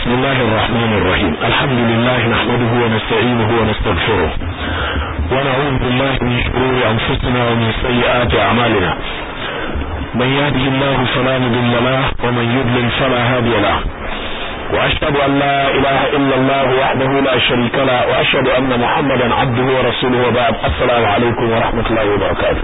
بسم الله الرحمن الرحيم الحمد لله نحمده ونستعينه ونستغفره ونعوذ بالله من شرور أنفسنا ومن سيئات أعمالنا من يهده الله فلا مضل له ومن يضلل فلا هادي له وأشهد أن لا إله إلا الله وحده لا شريك له وأشهد أن محمدا عبده ورسوله وبعد السلام عليكم ورحمة الله وبركاته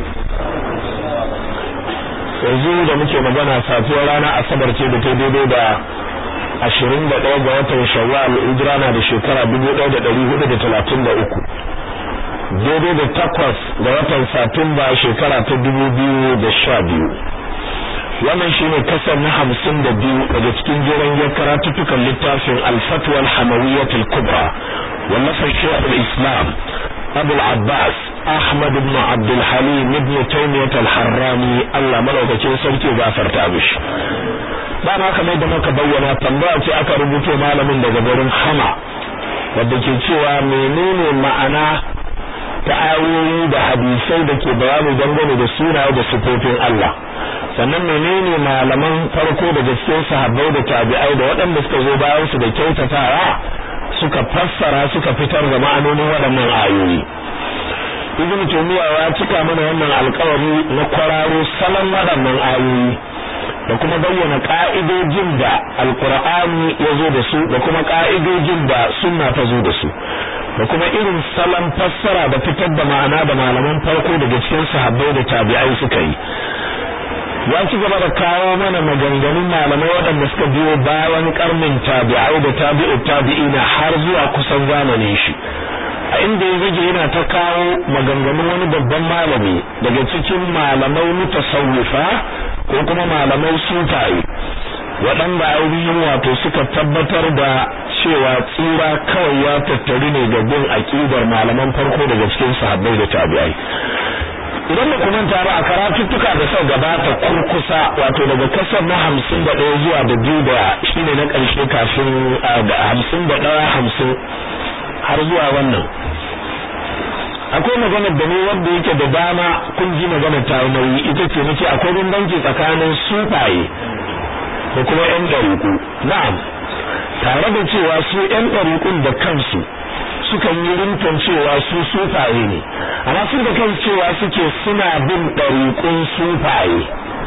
yanzu da muke magana safiyar rana asabar ce da ta daidai da ashirin da ɗaya ga watan shawwal hijira na da shekara dubu ɗaya da ɗari hudu da talatin da uku daidai da takwas ga watan satumba shekara ta dubu biyu da sha biyu wannan shine kasar na hamsin da biyu daga cikin jeren ya karatuttukan littafin alfatwa alhamawiyyatul kubra wallafar shekul islam abu abbas ahmad ibn abdul halim ibn taymiyyah al-harrani Allah malaukakin sarki gafarta mishi ba na kamar da muka bayyana tambaya ce aka rubuto malamin daga garin hama wadda ke cewa menene ma'ana ta ayoyi da hadisai da ke bayani dangane da sunaye da sifofin Allah sannan menene malaman farko da cikin sahabbai da tabi'ai da waɗanda suka zo bayan su da kyautatawa suka fassara suka fitar da ma'anonin waɗannan ayoyi ibn tumiya ya cika mana wannan alƙawari na kwararo salon waɗannan ayoyi da kuma bayyana ka'idojin da alkur'ani ya zo da su da kuma ka'idojin da sunna ta zo da su da kuma irin salon fassara da fitar da ma'ana da malaman farko daga cikin sahabbai da tabi'ai suka yi ya ci gaba da kawo mana maganganun malamai waɗanda suka biyo bayan karnin tabi'ai da tabi'u tabi'ina har zuwa kusan zamanin shi a inda ya zage yana ta kawo maganganun wani babban malami daga cikin malamai mutasawwifa ko kuma malamai sufaye waɗanda ainihin wato suka tabbatar da cewa tsira kawai ya tattari ne ga bin aƙidar malaman farko daga cikin sahabbai da tabi'ai idan ba ku manta ba a karatuttuka da sau gabata kurkusa wato daga kasar na hamsin da ɗaya zuwa da biyu da shine na ƙarshe kafin hamsin da ɗaya hamsin har zuwa wannan akwai maganar da ne wanda yake da dama kun ji maganar ta nauyi ita ce nace akwai bambanci tsakanin sufaye da kuma yan ɗariƙu na'am tare da cewa su yan ɗariƙun da kansu sukan yi rinton cewa su sufaye ne amma su da kansu cewa suke suna bin ɗariƙun sufaye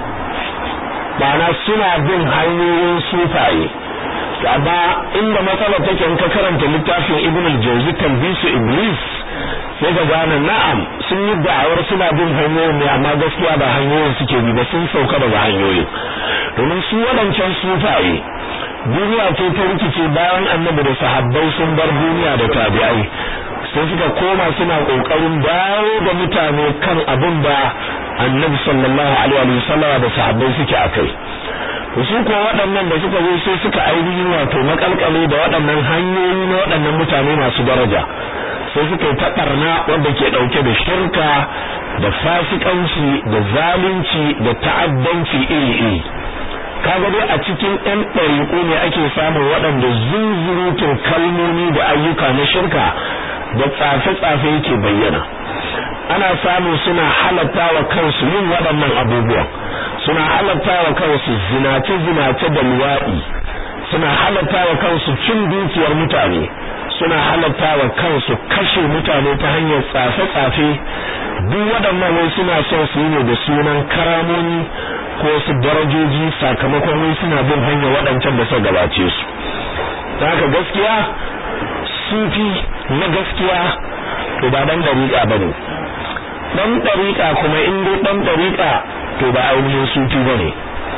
ma'ana suna bin hanyoyin sufaye amma inda matsalar take in ka karanta littafin ibn al-jawzi talbisu iblis sai ka gane na'am sun yi da'awar suna bin hanyoyin ne amma gaskiya ba hanyoyin suke bi ba sun sauka daga hanyoyin domin su waɗancan sufaye duniya ce ta rikice bayan annabi da sahabbai sun bar duniya da tabi'ai sai suka koma suna kokarin dawo da mutane kan abin da annabi sallallahu alaihi wa sallam da sahabbai suke akai su ko waɗannan da suka zo sai suka ainihin wato makalkale da waɗannan hanyoyi na waɗannan mutane masu daraja sai suka yi taɓarna wanda ke ɗauke da shirka da fasikanci da zalunci da ta'addanci iri-iri kaga dai a cikin ɗan ɗariƙo ne ake samun waɗanda zunzurutun kalmomi da ayyuka na shirka da tsafe-tsafe yake bayyana ana samun suna halatta wa kansu yin waɗannan abubuwan suna halatta wa kansu zinace-zinace da luwaɗi suna halatta wa kansu cin dukiyar mutane suna halatta wa kansu kashe mutane ta hanyar tsafe-tsafe duk waɗannan wai suna son su yi ne da sunan karamomi ko su darajoji sakamakon wai suna bin hanyar waɗancan da suka gabace su haka gaskiya sufi na gaskiya to ba dan dariƙa bane dan dariƙa kuma in dai dan dariƙa to ba ainihin sufi bane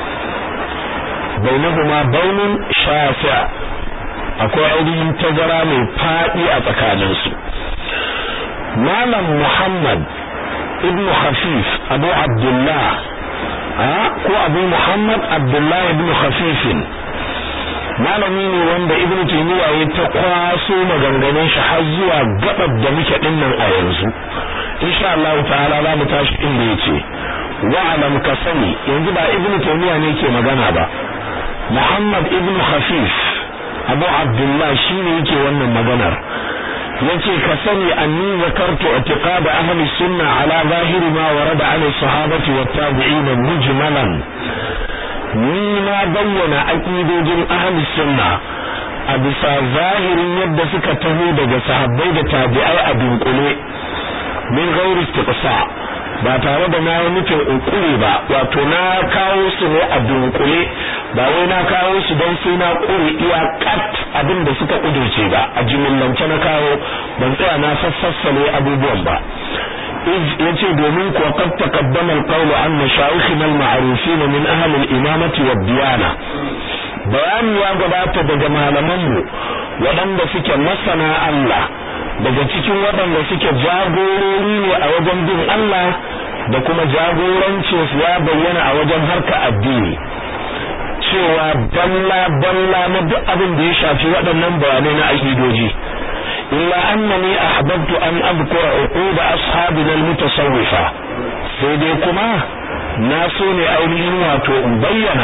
bainahuma baunun shafi' akwai ainihin tazara mai faɗi a tsakaninsu malam muhammad ibn hafif abu abdullah ko abu muhammad abdullah ibn hafifin malami ne wanda ibn taymiya ya ta kwaso maganganun shi har zuwa gabar da muke dinnan a yanzu insha Allah ta'ala za mu tashi inda yace wa'alam ka sani yanzu ba ibn taymiya ne ke magana ba muhammad ibn hafif abu abdullah shine yake wannan maganar yace ka sani anni zakartu i'tiqad ahli sunna ala zahiri ma warada ala sahabati wat tabi'in mujmalan ni na bayyana aqidojin ahli sunna a a bisa zahirin yadda suka taho daga sahabbai da tabi'ai a dunkule min ghairi istiqsa ba tare da na nufin ukuri ba wato na kawo su ne a dunkule ba wai na kawo su don sai na kuri iya kat abin da suka kudurce ba a jimillance na kawo ban tsaya na sassassale abubuwan ba yace domin ko qad taqaddama al-qawl an mashayikhina al-ma'rufin min ahli al-imamati wad-diyana bayani ya gabata daga malaman mu waɗanda suke masana Allah daga cikin waɗanda suke jagorori ne a wajen bin Allah da kuma jagorancin su ya bayyana a wajen harka addini cewa balla balla na duk abin da ya shafi waɗannan bayanai na aqidoji illa annani ahbabtu an adhkura uqud ashabina almutasawwifa sai dai kuma na so ne ainihin wato in bayyana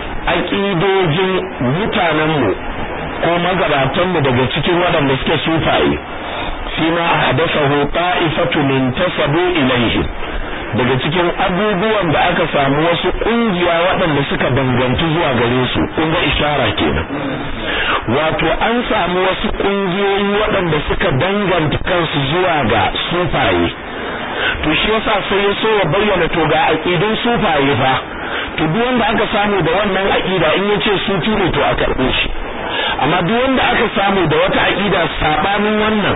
aqidojin mutanen mu ko magabatan mu daga cikin waɗanda suke sufaye fima ahdathahu ta'ifatu min tasabu ilayhim daga cikin abubuwan da aka samu wasu kungiya waɗanda suka danganci zuwa gare su kun ga ishara kenan wato an samu wasu kungiyoyi waɗanda suka danganta kansu zuwa ga sufaye to shi yasa sai ya so ya bayyana to ga aqidun sufaye fa to duk wanda aka samu da wannan aqida in yace sufi ne to a karbe shi amma duk wanda aka samu da wata aqida sabanin wannan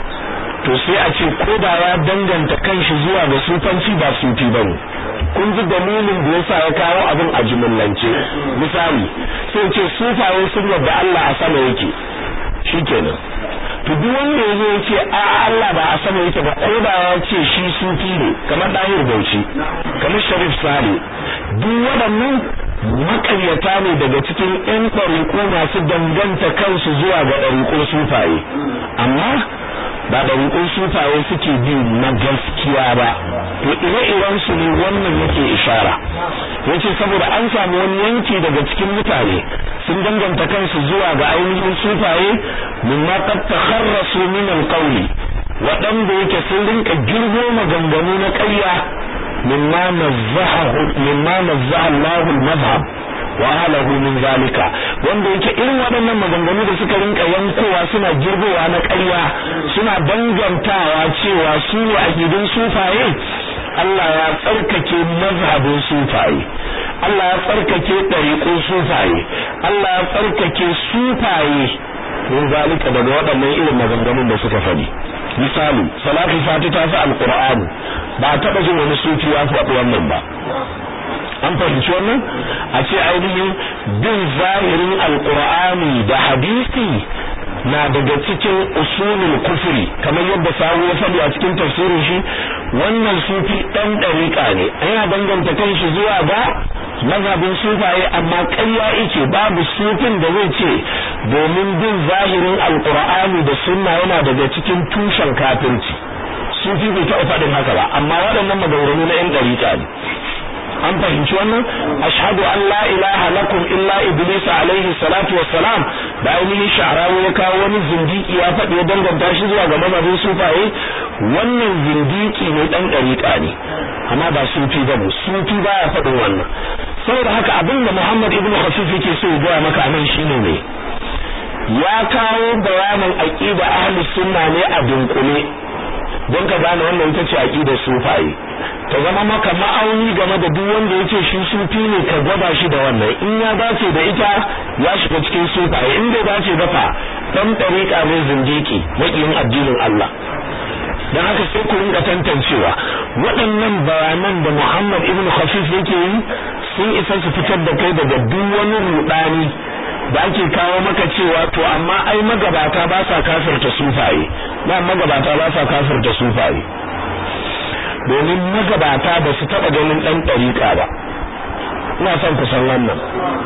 to sai a ce ko da ya danganta kanshi zuwa ga sufanci ba sufi bane kun ji dalilin da yasa ya kawo abin a jumlance misali sai ce sufaye sun yadda Allah a sama yake shikenan to duk wanda yazo ya ce a Allah ba a sama yake ba ko da ya ce shi sufi ne kamar Dahir Bauchi kamar Sharif Sale duk waɗannan makaryata ne daga cikin ƴan ɗariƙo masu danganta kansu zuwa ga ɗariƙo sufaye amma ba ɗariƙun sufaye suke bi na gaskiya ba to ire-iren su ne wannan yake ishara yace saboda an samu wani yanki daga cikin mutane sun danganta kansu zuwa ga ainihin sufaye mimma qad takharrasu min alqawli waɗanda yake sun rinka girgo maganganu na ƙarya mimma nazzahu mimma nazzaha Allahu al-madhhab wa ahlahu min zalika wanda yake irin waɗannan maganganu da suka rinka yankowa suna girgowa na ƙarya suna dangantawa cewa su ne akidun sufaye Allah ya tsarkake mazhabin sufaye Allah ya tsarkake ɗariƙun sufaye Allah ya tsarkake sufaye min zalika daga waɗannan irin maganganun da suka faɗi misali salatu fati ta fi alqur'ani ba a taɓa jin wani sufi ya faɗi wannan ba an fahimci wannan a ce ainihin bin zahirin alqur'ani da hadisi na daga cikin usulul kufri kamar yadda sawu ya faɗi a cikin tafsirin shi wannan sufi dan dariƙa ne yana danganta kanshi zuwa ga mazhabin sufaye amma ƙarya yake babu sufin da zai ce domin bin zahirin alqur'ani da sunna yana daga cikin tushen kafirci sufi bai taɓa faɗin haka ba amma waɗannan maganganu na 'yan ɗariƙa ne an fahimci wannan ashhadu an la ilaha lakum illa iblis alaihi salatu wassalam da ainihin sha'rawi ya kawo wani zindiki ya faɗi ya danganta shi zuwa ga mazhabin sufaye wannan zindiki ne dan dariƙa ne amma ba sufi ba sufi baya faɗin wannan saboda haka abin da Muhammad ibn Khafif yake so ya gaya maka nan shine ne ya kawo bayanin aqida ahli sunna ne a dunkule don ka gane wannan ita ce aqidar sufaye ta zama maka ma'auni game da duk wanda yace shi sufi ne ka gwada shi da wannan in ya dace da ita ya shiga cikin sufaye in bai dace ba fa dan tariqa ne zindiki makiyin addinin Allah dan haka sai ku rinka tantancewa waɗannan bayanan da Muhammad ibn Khafif yake yi sun isa su fitar da kai daga duk wani rudani da ake kawo maka cewa to amma ai magabata ba sa kafirta sufaye ba magabata ba sa kafirta sufaye domin magabata ba su taba ganin dan dariƙa ba ina son ku san wannan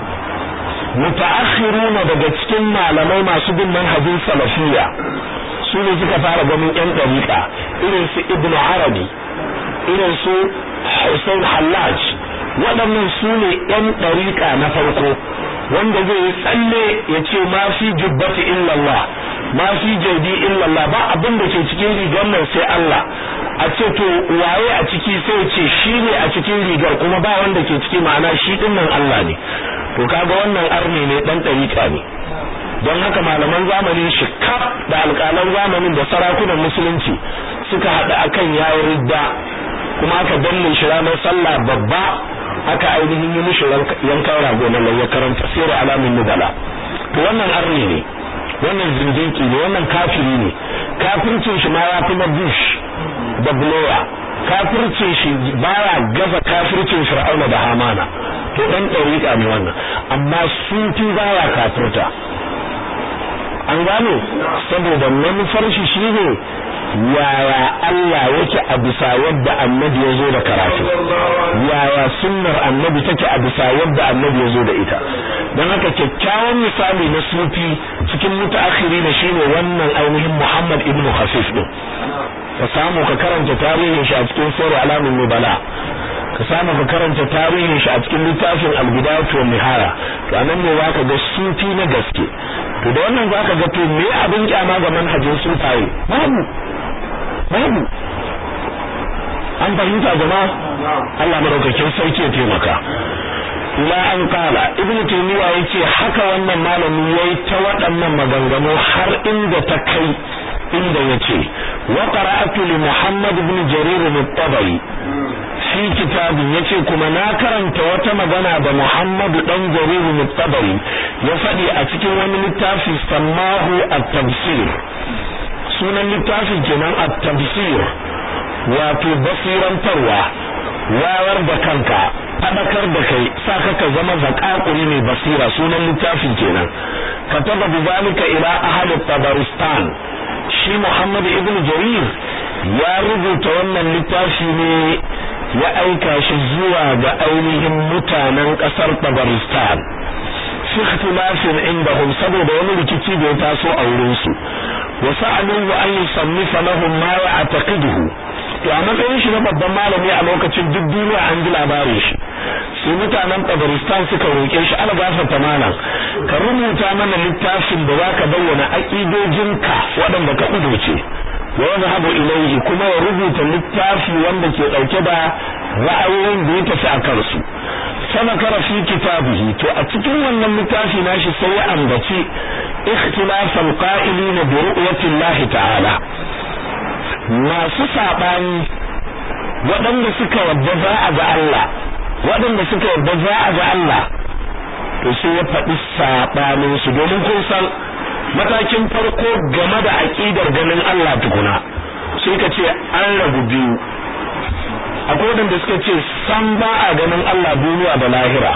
mutaakhiruna daga cikin malamai masu bin manhajin salafiyya su ne suka fara ganin yan dariƙa irin su ibnu arabi irin su Hussein Hallaj waɗannan su ne yan dariƙa na farko wanda zai yi tsalle ya ce ma fi jubbati illallah ma fi jaudi illallah ba abin da ke cikin rigar nan sai Allah a ce to waye a ciki sai ce shi ne a cikin rigar kuma ba wanda ke ciki ma'ana shi din nan Allah ne to kaga wannan arne ne dan dariƙa ne don haka malaman zamanin shi kaf da alƙalan zamanin da sarakunan musulunci suka haɗu akan yayin ridda kuma aka danne shi ranar sallah babba aka ainihin yi mishi yankan rago na ya karanta sirar alamin nubala to wannan arni ne wannan zindiki ne wannan kafiri ne kafircin shi ma ya fi na bush da blower kafircin shi baya gaza kafircin fir'auna da hamana to dan ɗariƙa ne wannan amma sufi baya kafirta an gano saboda manufar shi shine yaya Allah yake a bisa yadda annabi ya zo da karatu yaya sunnar annabi take a bisa yadda annabi ya zo da ita don haka kyakkyawan misali na sufi cikin mutaakhiri ne shine wannan ainihin Muhammad ibn Khafif din ka samu ka karanta tarihin shi a cikin sura alamin nubala ka samu ka karanta tarihin shi a cikin littafin al-bidayatu wan nihaya to anan ne zaka ga sufi na gaske to da wannan zaka ga to me abin kyama ga manhajin sufaye babu babu an fahimta jama'a Allah madaukakin sarki ya taimaka ila an kala ibn taymiya yace haka wannan malami yayi ta waɗannan maganganu har inda ta kai inda yace wa qara'atu li muhammad ibn jarir al-tabari fi kitabin yace kuma na karanta wata magana da muhammad dan jarir al-tabari ya faɗi a cikin wani littafi sammahu at-tafsir sunan littafin kenan at-tafsir wato basirantarwa wayar da kanka fadakar da kai sa ka zama zakakuri mai basira sunan littafin kenan kataba bizalika ila ahli tabaristan shi Muhammad ibn Jarir ya rubuta wannan littafi ne ya aika shi zuwa ga ainihin mutanen kasar Tabaristan fi ikhtilafin indahum saboda wani rikici da ya taso a wurin su wa sa'aluhu an yusannifa lahum ma ya'taqiduhu to a matsayin shi na babban malami a lokacin duk duniya an ji labarin shi sai mutanen Tabaristan suka roƙe shi algafarta malam ka rubuta mana littafin da zaka bayyana aqidojinka waɗanda ka kudurce wa yadhhabu ilayhi kuma ya rubuta littafi wanda ke dauke da ra'ayoyin da ya tafi a kansu sabakara fi kitabihi to a cikin wannan littafi nashi sai ya ambaci ikhtilafal qa'ilina bi ru'yati Allah ta'ala masu saɓani waɗanda suka yadda za a ga Allah waɗanda suka yadda za a ga Allah to sai ya faɗi saɓanin su domin kun san matakin farko game da aƙidar ganin Allah tukuna sai ka ce an rabu biyu akwai waɗanda suka ce san ba a ganin Allah duniya da lahira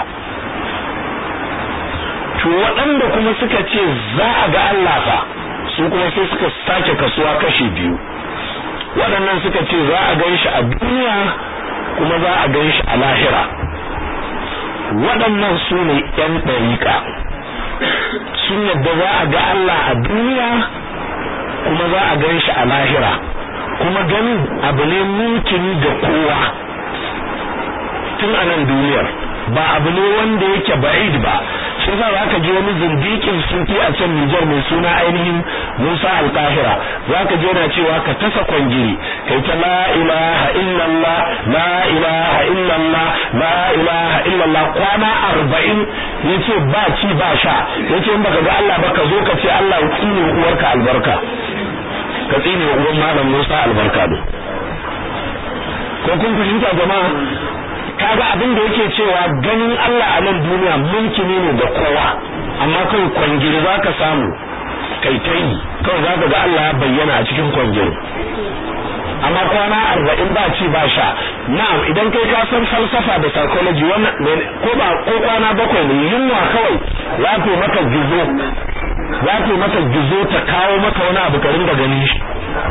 to waɗanda kuma suka ce za a ga Allah fa su kuma sai suka sake kasuwa kashi biyu waɗannan suka ce za a gan shi a duniya kuma za a gan shi a lahira waɗannan su ne ‘yan ɗariƙa sun yadda za a ga Allah a duniya kuma za a gan shi a lahira kuma ganin abu ne mumkini ga kowa tun a nan duniyar ba abu ne wanda yake ba'id ba shi yasa za ka ji wani zindikin sufi a can Nijar mai suna ainihin Musa Al-Qahira za ka ji yana cewa ka tasa kwangiri kai ta la ilaha illallah la ilaha illallah la ilaha illallah kwana arba'in yace ba ci ba sha yace in baka ga Allah ba ka zo ka ce Allah ya tsine uwarka albarka ka tsine uwan malam Musa albarka ne ko kun fahimta jama'a kaga abin da yake cewa ganin Allah a nan duniya mulki ne da kowa amma kai kwangiri zaka samu kai tai kawai zaka ga Allah ya bayyana a cikin kwangiri amma kwana arba'in ba ci ba sha na'am idan kai ka san falsafa da psychology wannan ko ba ko kwana bakwai ne yunwa kawai za ta maka gizo za ta maka gizo ta kawo maka wani abu ka ringa ganin shi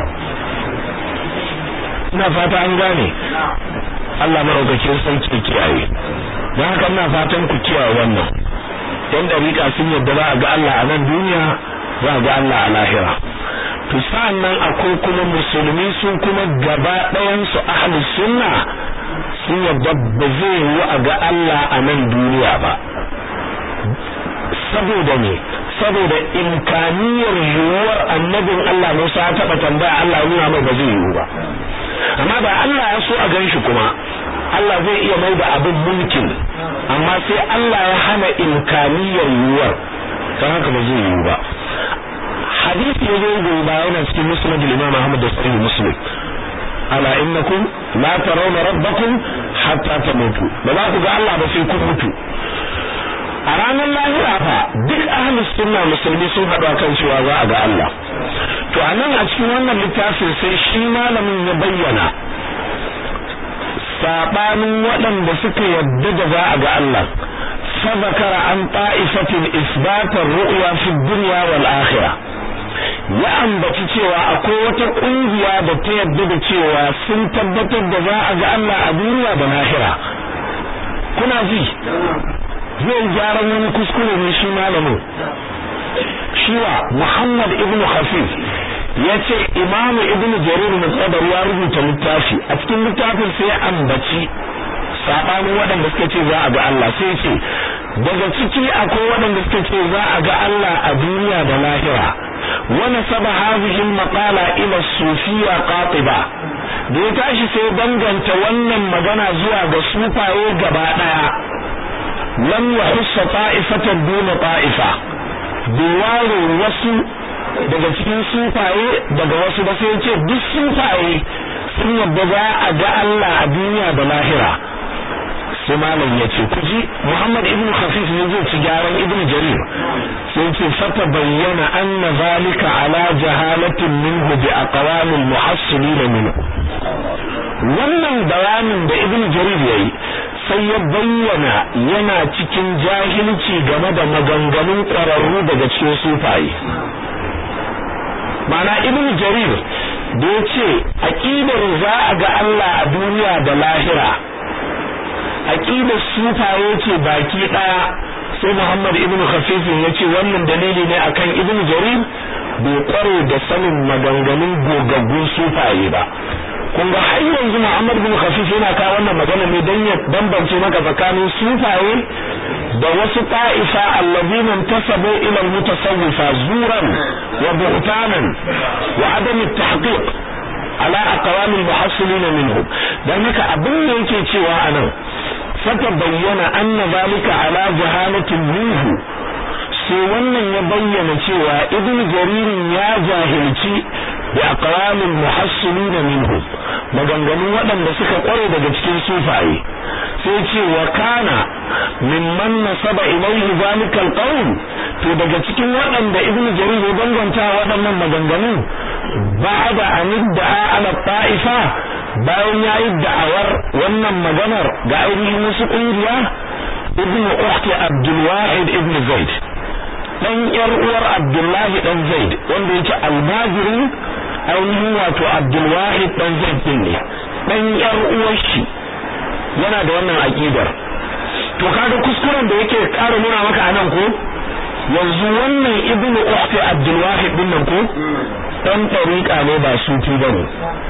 ina fata an gane Allah maraukakin sarki kiyaye don haka ina fatan ku kiyaye wannan dan dariƙa sun yadda za a ga Allah a nan duniya za a ga Allah a lahira to nan akwai kuma musulmi sun kuma gaba ɗayan su ahlus sunna sun yadda ba zai yi a ga Allah a nan duniya ba saboda ne saboda imkaniyar yiwuwar annabin Allah Musa ya taɓa tambaya Allah nuna mai ba zai yiwu ba amma da Allah ya so a gan shi kuma Allah zai iya mai da abin mulkin amma sai Allah ya hana imkaniyar yiwuwar dan haka ba zai yiwu ba hadisi ya zo gobe ba yana cikin musnad al-imam Ahmad da sahih muslim ala innakum la tarawna rabbakum hatta tamutu ba za ku ga Allah ba sai kun mutu a ranar lahira fa duk ahlus sunna musulmi sun haɗu kan cewa za a ga Allah to anan a cikin wannan littafin sai shi malamin ya bayyana sabanin waɗanda suka yadda da za a ga Allah fa zakara an ta'ifatin isbatar ru'ya fi dunya wal akhirah ya ambaci cewa akwai wata kungiya da ta yadda da cewa sun tabbatar da za a ga Allah a duniya da lahira kuna ji zai gyara wani kuskure ne shi malamin shiwa Muhammad ibn Khafif yace Imam Ibn Jarir al-Tabari ya rubuta littafi a cikin littafin sai ambaci sabanin waɗanda suka ce za a ga Allah sai ce daga ciki akwai waɗanda suka ce za a ga Allah a duniya da lahira wani saba hazihin maƙala ila sufiya qatiba da ya tashi sai danganta wannan magana zuwa ga sufaye gaba ɗaya lam yahussa ta'ifatan duna ta'ifa bai ware wasu daga cikin sufaye daga wasu ba sai ce duk sufaye sun yadda za a ga Allah a duniya da lahira sai malam ya ce kuji Muhammad ibn Khafif ne zai ci gyaran ibn Jarir sai ce fata bayyana anna zalika ala jahalatin minhu bi aqwalil muhassilin minhu wannan bayanin da ibn Jarir yayi sai ya bayyana yana cikin jahilci game da maganganun ƙwararru daga cikin sufaye mana ibn jarir da ya ce aƙidar za a ga Allah a duniya da lahira aƙidar sufaye ce baki ɗaya sai muhammad ibn khafifin ya ce wannan dalili ne akan ibn jarir bai kware da sanin maganganun gogaggun sufaye ba kun ga har yanzu Muhammad bin Khafif yana kawo wannan magana ne dan ya bambance maka tsakanin sufaye da wasu ta'ifa allazina tasabu ila al-mutasawwifa zuran wa buhtanan wa adam at-tahqiq ala aqwam al-muhassilin minhum dan haka abin da yake cewa anan fata bayyana anna zalika ala jahalatin minhu sai wannan ya bayyana cewa ibnu jaririn ya jahilci bi aqwalil muhassilin minhum maganganun waɗanda suka kware daga cikin sufaye sai ce wa kana mimman nasaba ilayhi zalika alqawl to daga cikin waɗanda ibnu jarir ya danganta waɗannan maganganun ba'da an da'a ala ta'ifa bayan yayi da'awar wannan maganar ga ainihin wasu kungiya ibnu ukhti abdul wahid ibn zaid dan yar uwar abdullahi dan zaid wanda yake almajirin ainihin wato abdulwahid dan zaid din ne dan yar uwar shi yana da wannan aqidar to kaga kuskuren da yake ƙara nuna maka anan ko yanzu wannan ibnu ukhti abdulwahid din nan ko dan tariqa ne ba sufi bane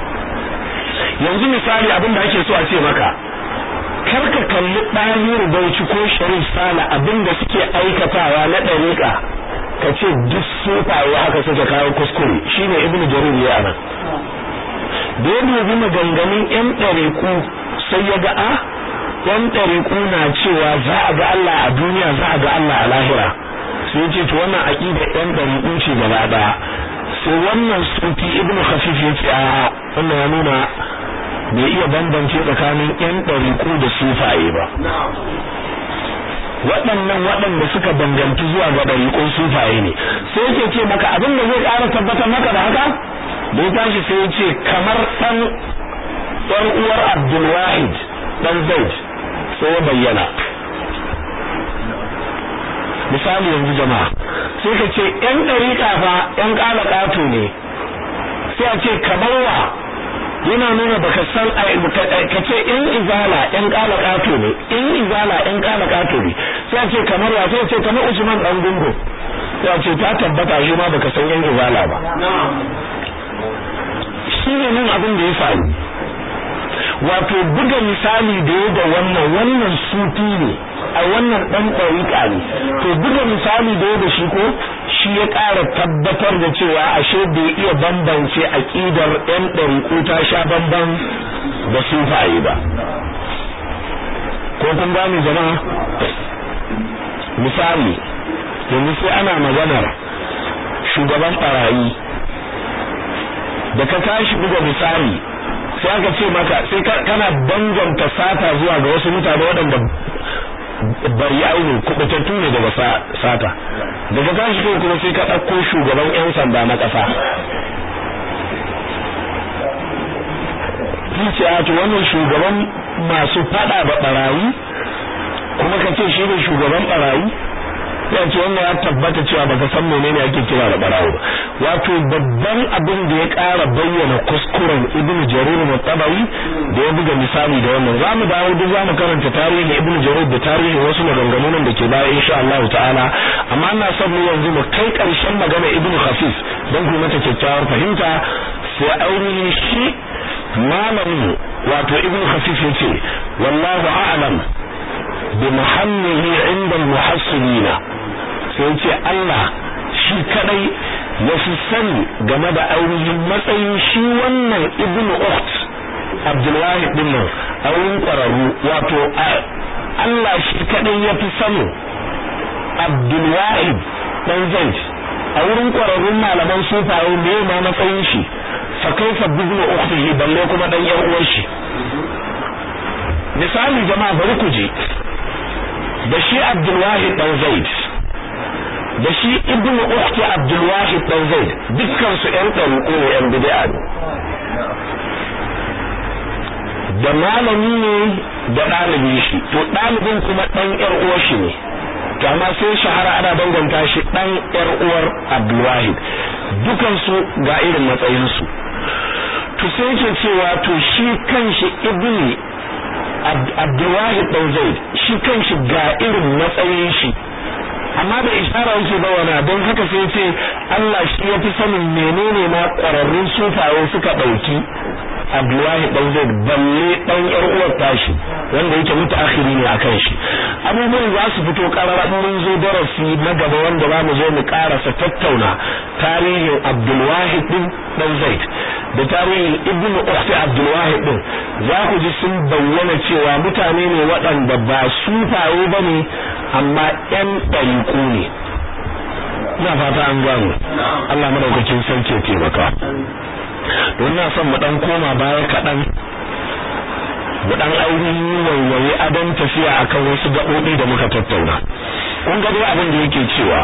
yanzu misali abin da ake so a ce maka karka kalli ɗahiru bauchi ko sharif sala abin da suke aikatawa na ɗariƙa ka ce duk sufaye haka suka kawo kuskure shine ibnu jarir ya anan da ya dubi maganganun yan ɗariƙu sai ya ga a yan ɗariƙu na cewa za a ga Allah a duniya za a ga Allah a lahira sai ya ce to wannan aƙida yan ɗariƙu ce gaba ɗaya sai wannan sufi ibnu khafif ya ce a wannan ya nuna bai iya bambance tsakanin yan ɗariƙu da sufaye ba waɗannan waɗanda suka danganci zuwa ga ɗariƙun sufaye ne sai yake ce maka abin da zai ƙara tabbatar maka da haka da ya tashi sai ya ce kamar ɗan ɗan uwar abdulwahid ɗan zaid sai ya bayyana misali yanzu jama'a sai ka ce ƴan ɗariƙa fa ƴan ƙala ƙato ne sai a ce kamar wa yana nuna baka san ka ce in izala in kala kato ne in izala in kala kato ne sai ce kamar wa sai ce kamar Usman dan gungo sai ce ta tabbata shi ma baka san in izala ba shi ne nan abin da ya faru wato buga misali da ya da wannan wannan sufi ne a wannan dan ɗariƙa ne to buga misali da ya da shi ko shi ya ƙara tabbatar da cewa ashe bai iya bambance aƙidar ɗan ɗariƙu ta sha bamban da sufaye ba ko kun gane jama'a misali yanzu sai ana maganar shugaban barayi da ka tashi buga misali sai aka ce maka sai kana danganta sata zuwa ga wasu mutane waɗanda bari aini kubutattu ne daga sata daga tashi kai kuma sai ka ɗauko shugaban 'yan sanda na ƙasa ce a to wannan shugaban masu fada da barayi kuma ka ce shi ne shugaban barayi ya ce wannan ya tabbata cewa baka san menene ake kira da barawo wato babban abin da ya ƙara bayyana kuskuren ibnu jarir mutabawi da ya buga misali da wannan zamu dawo duk zamu karanta tarihin ibnu jarir da tarihin wasu maganganun da ke baya insha Allah ta'ala amma ina son mu yanzu mu kai ƙarshen magana ibnu khafif don ku mata kyakkyawar fahimta sai ainihin shi malamin wato ibnu khafif yace wallahu a'lam bi muhammihi inda muhassilina sai ce Allah shi kadai ya fi sani game da ainihin matsayin shi wannan ibnu ukht abdulwahid din nan a wurin kwararru wato Allah shi kadai ya fi sani abdulwahid dan zaid a wurin kwararrun malaman sufaye me ma matsayin shi fa kaifa ibnu ukhtihi balle kuma dan yan uwan shi misali jama'a bari ku je da shi abdulwahid dan zaid da shi ibnu ukhti abdul wahid dan zaid dukkan su ɗan ɗariƙo ne ɗan bid'a ne da malami ne da ɗalibi shi to ɗalibin kuma ɗan ƴar uwar shi ne to amma sai shahara ana danganta shi ɗan ƴar uwar abdul wahid dukan su ga irin matsayin su to sai ke cewa to shi kanshi ibnu abdul wahid dan zaid shi kanshi ga irin matsayin shi amma da ishara yake bawana don haka sai ce Allah shi ya fi sanin menene ma ƙwararrun sufaye suka ɗauki Abdullahi dan Zaid balle dan yar uwar tashi wanda yake mutaakhiri ne akan shi abubuwan za su fito karara mun zo darasi na gaba wanda za mu zo mu karasa tattauna tarihin Abdulwahid din dan Zaid da tarihin Ibn Ukhti Abdulwahid din za ku ji sun bayyana cewa mutane ne waɗanda ba sufaye bane amma ƴan ɗariƙu ne ina fata an gano Allah madaukakin sarki ya taimaka don na son mu dan koma baya kaɗan mu dan ainihin waiwaye adon tafiya akan wasu gaɓoɓi da muka tattauna kun ga dai abin da yake cewa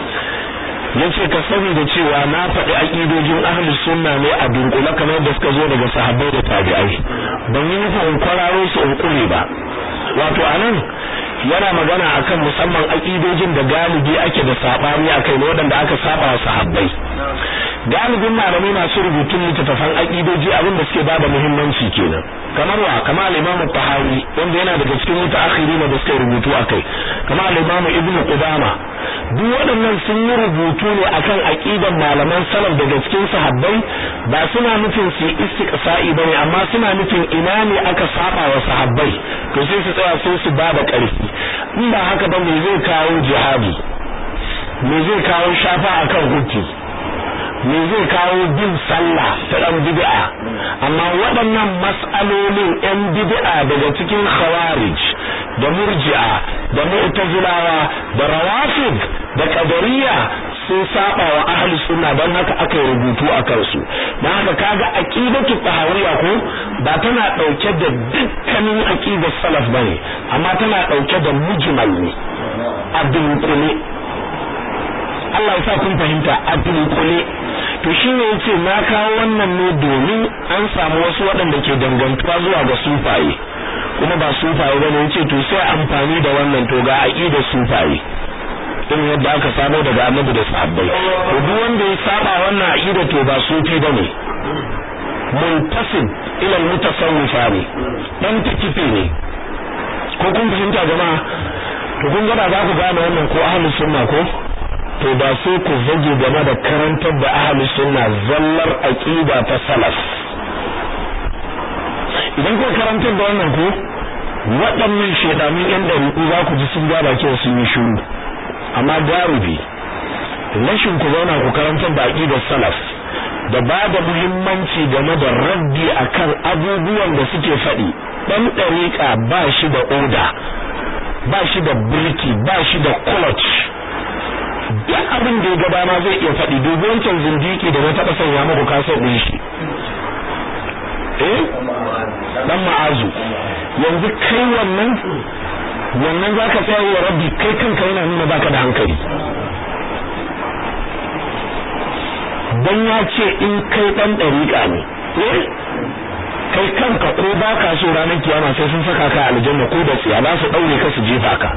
yace ka sani da cewa na faɗi aƙidojin ahli sunna ne a dunkule kamar da suka zo daga sahabbai da tabi'ai ban yi nufin in kwararo su in kure ba wato anan yana magana akan musamman aƙidojin da galibi ake da sabani akai ne waɗanda aka saba wa sahabbai galibin malamai masu rubutun littattafan aƙidoji abin da suke bada muhimmanci kenan kamar wa kamar al-Imam Tahawi wanda yana daga cikin mutaakhirin da suka rubutu akai kamar al-Imam Ibn Qudama duk waɗannan sun yi rubutu ne akan aqidan malaman salaf daga cikin sahabbai ba suna nufin su istiqsa'i bane amma suna nufin ina ne aka saba wa sahabbai to sai su tsaya sai su bada ƙarfi in ba haka ba me zai kawo jihadi me zai kawo shafa akan hukki me zai kawo bin sallah ta dan bid'a amma waɗannan mas'alolin ɗan bid'a daga cikin khawarij da murji'a da mu'tazilawa da rawafid da qadariyya sun saba wa ahli sunna dan haka aka rubutu a kansu dan haka kaga aqidatu tahawiyya ko ba tana dauke da dukkanin aqidar salaf bane amma tana dauke da mujmal ne a dunkule Allah ya sa kun fahimta a dunkule to shine yace na kawo wannan ne domin an samu wasu waɗanda ke dangantuwa zuwa ga sufaye kuma ba sufaye bane yace to sai amfani da wannan to ga aqidar sufaye irin yadda aka samo daga annabi da sahabbai to duk wanda ya saba wannan aqida to ba sufi bane muntasib ila mutasawwifa ne dan tikifi ne ko kun fahimta jama'a to kun ga za ku gane wannan ko ahlus sunna ko to ba sai ku zage game da karantar da ahli sunna zallar aqida ta salaf idan ku karantar da wannan ku waɗannan shedamin yan dariku za ku ji sun ga bakin sun yi shiru amma garubi rashin ku zauna ku karantar da aqidar salaf da ba da muhimmanci game da raddi akan abubuwan da suke faɗi dan ɗariƙa ba shi da oda ba shi da birki ba shi da clutch duk abin da ya ga dama zai iya faɗi dubi wancan zindiki da na taɓa sanya muku kasar ɗin shi eh dan ma'azu yanzu kai wannan wannan zaka tsaya wa rabbi kai kanka yana nuna baka da hankali dan ya ce in kai dan dariƙa ne kai kanka ko baka so ranar kiyama sai sun saka ka aljanna ko da tsiya za su daure ka su jefa ka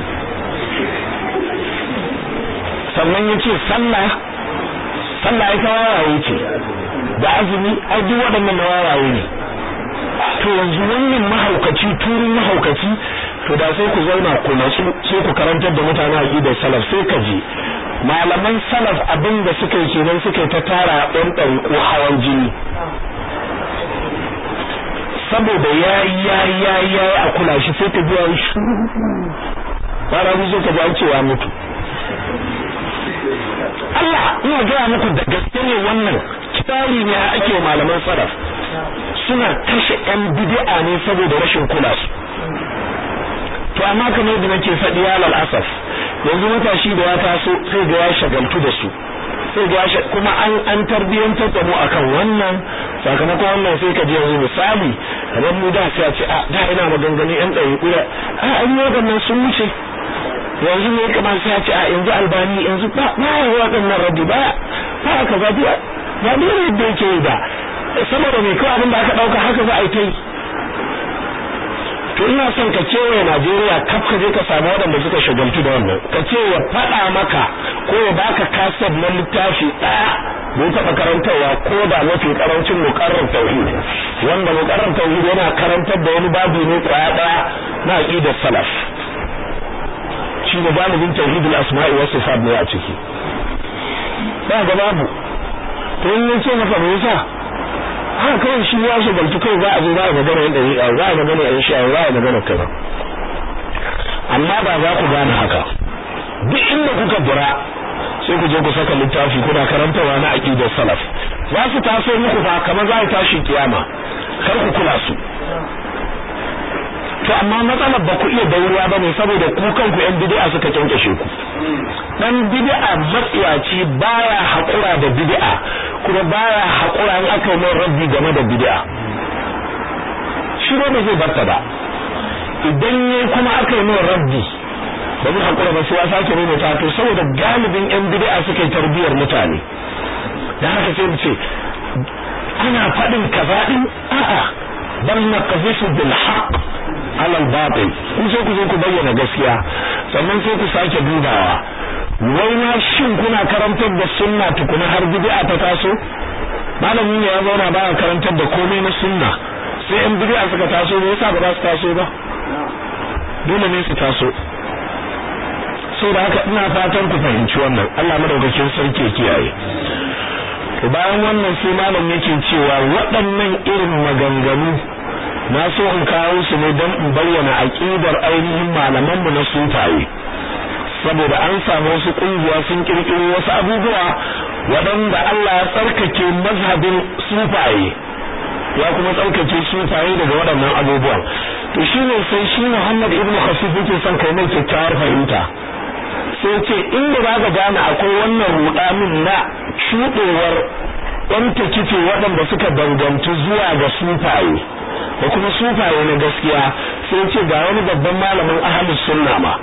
sannan ya ce sallah sallah ai kawawaye ce da azumi ai duk waɗannan na wawaye ne to yanzu wannan mahaukaci turin mahaukaci to da sai ku zauna ku natsu sai ku karantar da mutane aqidar salaf sai ka je malaman salaf abin da suka yi kenan suka yi ta tara ɗan ɗariƙo hawan jini saboda ya ya ya ya a kula shi sai ka biya shi bara mu ka ji an cewa mutu Allah ina gaya muku da gaske ne wannan kitari ne ake malaman salaf suna kashe yan bid'a ne saboda rashin kula su to amma kamar yadda nake faɗi ya asaf yanzu matashi da ya taso sai ga ya shagaltu da su sai ga ya kuma an an tarbiyantar da mu akan wannan sakamakon wannan sai ka ji yanzu misali kamar mu da sai a ce a da ina maganganun yan ɗari ƙura a an yi waɗannan sun wuce yanzu ne kamar sai a ce a yanzu albani yanzu ba ba ya waɗannan rabi ba ba ka ba ba ba ne yadda yake yi ba saboda mai kawai abin da aka ɗauka haka za a yi ta yi to ina son ka kewaye Najeriya kaf ka je ka samu waɗanda suka shagaltu da wannan ka ce ya faɗa maka ko ya baka kaset na littafi ɗaya da ya taɓa karantarwa ko da mafi karancin muƙarrar tauhid wanda muƙarrar tauhid yana karantar da wani babu ne kwaya ɗaya na aqidar salaf shi ne galibin tauhidul asma'i was sifat ne a ciki ba ga babu to in yace maka me yasa haka kawai shi ya shagaltu kai za a zo za a magana yan dariƙa za a magana yan sha za a magana kaza amma ba za ku gane haka duk inda kuka bura sai ku je ku saka littafi kuna karantawa na aqidar salaf za su taso muku fa kamar za a tashi kiyama kar ku kula su to amma matsalar ba ku iya dauriya bane saboda ku kanku yan bid'a suka kyankyashe ku dan bid'a matsiyaci baya hakura da bid'a kuma baya hakura in aka yi rabbi game da bid'a shi ba zai barta ba idan ne kuma aka yi rabbi ba zai hakura ba sai ya sake nuna ta to saboda galibin yan bid'a suka yi tarbiyar mutane da haka sai mu ce ana faɗin kaza din a'a bal naqzifu bil haqq ala al batil kun sai ku zo ku bayyana gaskiya sannan sai ku sake dubawa wai ma shin kuna karantar da sunna tukuna har bid'a ta taso malamin ne ya zauna ba karantar da komai na sunna sai in bid'a suka taso me yasa ba za su taso ba dole ne su taso saboda haka ina fatan ku fahimci wannan Allah madaukakin sarki ya kiyaye to bayan wannan sai malam yake cewa waɗannan irin maganganu na so in kawo su ne don in bayyana aqidar ainihin malamanmu na sufaye saboda an samu wasu kungiya sun kirkiro wasu abubuwa waɗanda Allah ya tsarkake mazhabin sufaye ya kuma tsarkake sufaye daga waɗannan abubuwan to shine sai shi Muhammad ibn Khafif yake son kai mai kyakkyawar fahimta sai ce inda za ka gane akwai wannan rudamin na shudewar ɗan takife waɗanda suka dangantu zuwa ga sufaye da kuma sufaye na gaskiya sai ce ga wani babban malamin ahlus sunna ma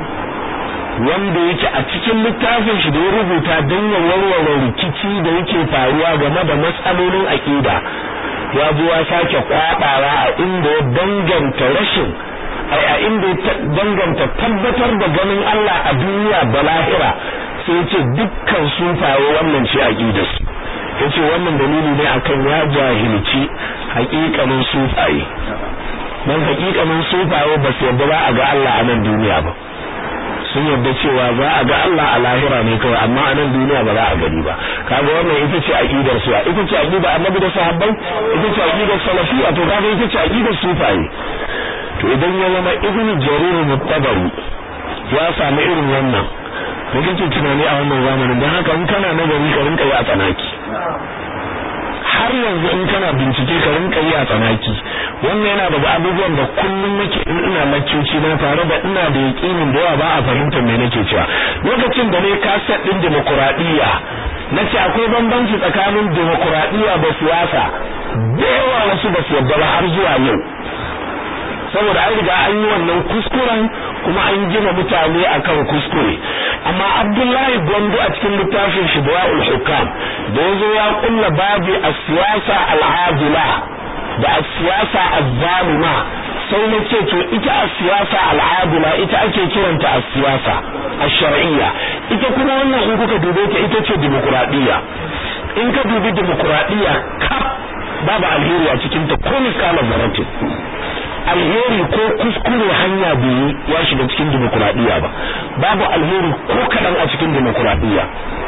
wanda yake a cikin littafin shi da ya rubuta don ya warware rikici da yake faruwa game da matsalolin aƙida ya zo ya sake kwabawa a inda ya danganta rashin a inda ya danganta tabbatar da ganin Allah a duniya da lahira sai ya ce dukkan sufaye wannan ce aƙidarsu ya ce wannan dalili ne akan ya jahilci haƙiƙanin sufaye don haƙiƙanin sufaye ba su yadda ba a ga Allah a nan duniya ba sun yarda cewa za a ga Allah a lahira ne kawai amma a nan duniya ba za a gani ba kaga wannan ita ce aqidar su ita ce aqida annabi da sahabbai ita ce aqidar salafi a to kaga ita ce aqidar sufaye to idan ya zama ibn jarir mutabari ya samu irin wannan da kake tunani a wannan zamanin dan haka in kana nazari ka rinka yi a tsanaki har yanzu in kana bincike ka rinka yi a tsanaki wannan yana daga abubuwan da kullum nake in ina laccoci na tare da ina da yakinin da yawa ba a fahimtar me nake cewa lokacin da ne kaset din demokuraɗiyya na ce akwai bambanci tsakanin demokuraɗiyya da siyasa da yawa wasu ba su yarda ba har zuwa yau saboda an riga an yi wannan kuskuren kuma an gina mutane akan kuskure amma Abdullahi Gondo a cikin littafin Shibawul Hukam da yazo ya kulla babi as-siyasa al-adila da as-siyasa az-zalima sai na ce to ita as-siyasa al-adila ita ake kiranta as-siyasa ash-shar'iyya ita kuma wannan in kuka dube ta ita ce demokradiyya in ka dubi demokradiyya ka babu alheri a cikin ta ko misalan zaratin alheri ko kuskure hanya biyu ya shiga cikin demokuraɗiyya ba babu alheri ko kaɗan a cikin demokuraɗiyya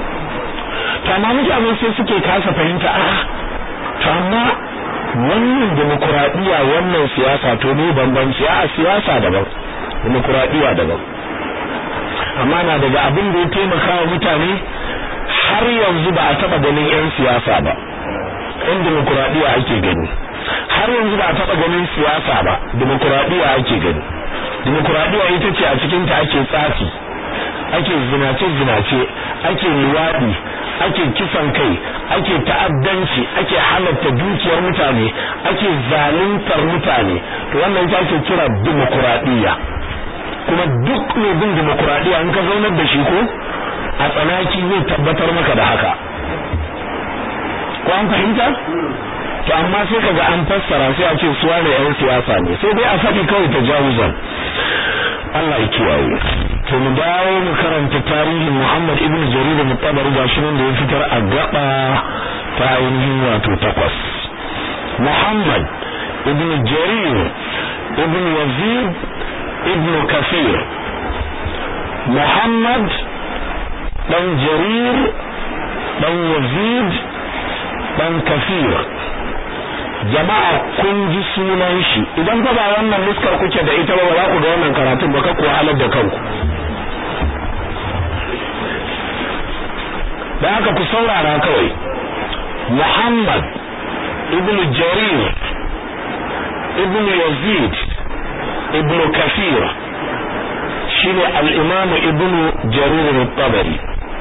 to amma mutane sai suke kasa fahimta a to amma wannan demokuraɗiyya wannan siyasa to ne bambanci a siyasa daban demokuraɗiyya daban amma na daga abin da ya taimaka wa mutane har yanzu ba a taɓa ganin 'yan siyasa ba 'yan demokuraɗiyya ake gani har yanzu ba a taɓa ganin siyasa ba demokuraɗiyya ake gani demokuraɗiyya ita ce a cikin ta ake tsafi ake zinace zinace ake luwaɗi ake kisan kai ake ta'addanci ake halatta dukiyar mutane ake zaluntar mutane to wannan ita ake kira demokuraɗiyya kuma duk mai bin demokuraɗiyya in ka zaunar da shi ko a tsanaki zai tabbatar maka da haka ko an fahimta to amma sai kaga an fassara sai a ce suwa ne yan siyasa ne sai dai a faɗi kawai ta jawuzan Allah ya kiyaye to mu dawo mu karanta tarihin Muhammad ibn Jarir da Mutabari gashi nan da ya fitar a gaba ta ainihin wato takwas Muhammad ibn Jarir ibn Yazid ibn Kafir Muhammad dan Jarir dan Yazid dan Kafir jama'a kun ji sunan shi idan ba ba wannan nuskar kuke da ita ba ba za ku ga wannan karatun ba ka ku halar da kanku da haka ku saurara kawai Muhammad ibn Jarir ibn Yazid ibn Kafir shine al-Imam ibn Jarir al-Tabari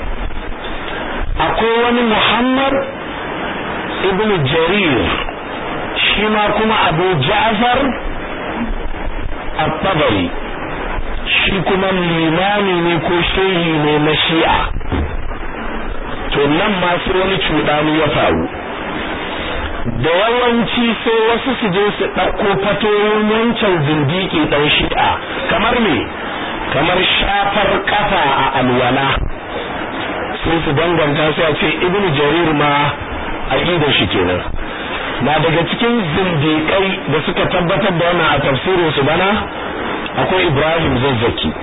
akwai wani Muhammad ibn Jarir shi ma kuma abu ja'far at-tabari shi kuma limami ne ko shehi ne na shi'a to nan ma sai wani cuɗani ya faru da yawanci sai wasu su je su ɗauko fatoyin wancan zindiki ɗan shi'a kamar me kamar shafar kafa a alwala sai su danganta sai a ce ibnu jarir ma aqidar shi kenan na daga cikin zindiƙai da suka tabbatar da wannan a tafsirin su bana akwai Ibrahim Zazzaki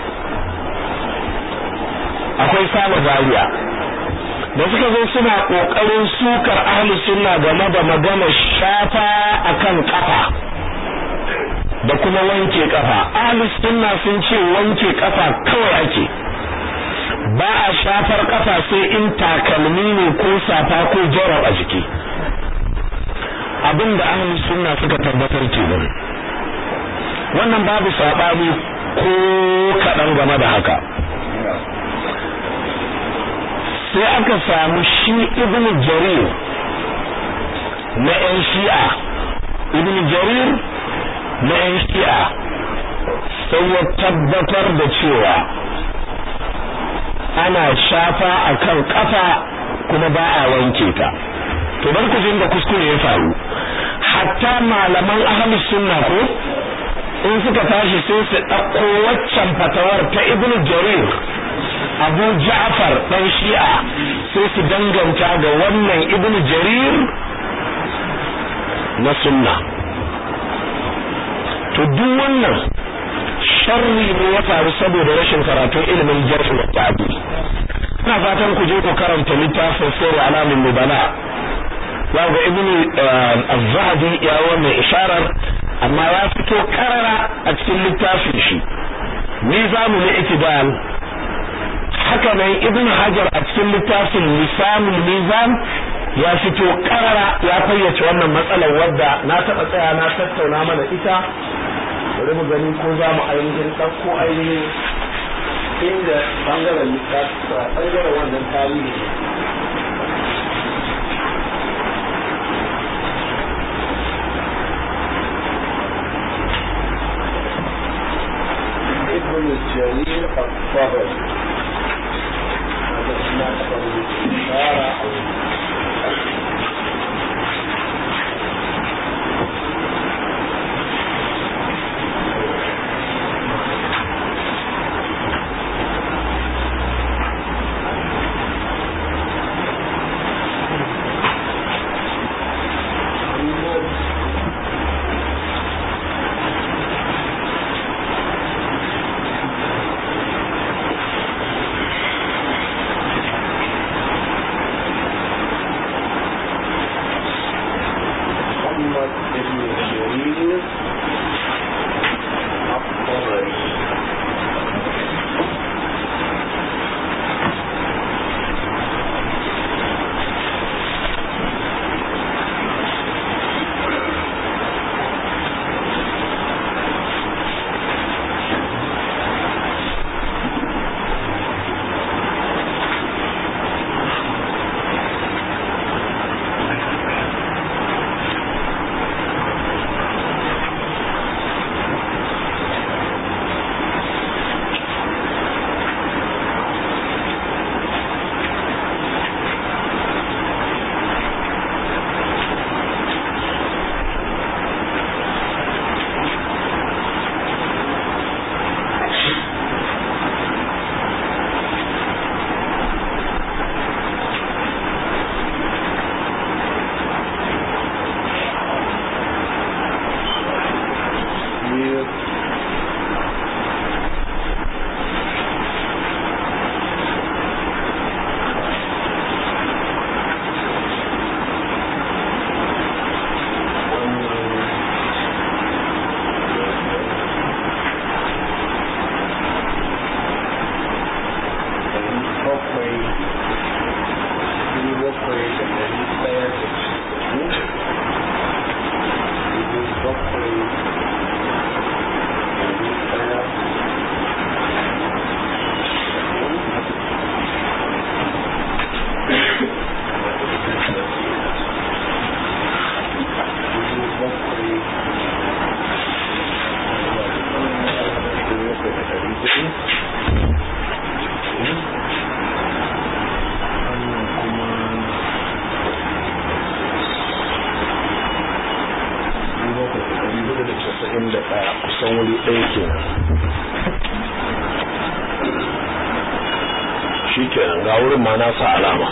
akwai Saba Zaria da suka zo suna kokarin sukar ahli sunna game da magana shafa akan kafa da kuma wanke kafa ahli sunna sun ce wanke kafa kawai ake ba a shafar kafa sai in takalmi ne ko safa ko jarab a jiki abinda ahli sunna suka tabbatar kenan wannan babu sabani ko kadan game da haka sai aka samu shi ibn jarir na yan shi'a ibn jarir na yan shi'a sai ya tabbatar da cewa ana shafa akan kafa kuma ba a wanke ta to bar ku da kuskure ya faru hatta malaman ahlus sunna ko in suka tashi sai su ɗauko waccan fatawar ta ibnu jarir abu ja'far dan shi'a sai su danganta ga wannan ibnu jarir na sunna to duk wannan sharri ne ya faru saboda rashin karatun ilimin jarh da ta'dil ina fatan ku je ku karanta littafin sirri alamin nubala za ga ibnu az-zahabi ya wannan isharar amma ya fito karara a cikin littafin shi mizanul itidal haka nan ibnu hajar a cikin littafin lisanul mizan ya fito karara ya fayyace wannan matsalar wadda na taɓa tsaya na tattauna mana ita bari mu gani ko za mu ainihin ɗauko ainihin inda ɓangaren ɓangaren wannan tarihi ابن الجليل الطبري هذا ما تقبل الإشارة أو kusan wuri ɗaya kenan shi kenan ga wurin ma na sa alama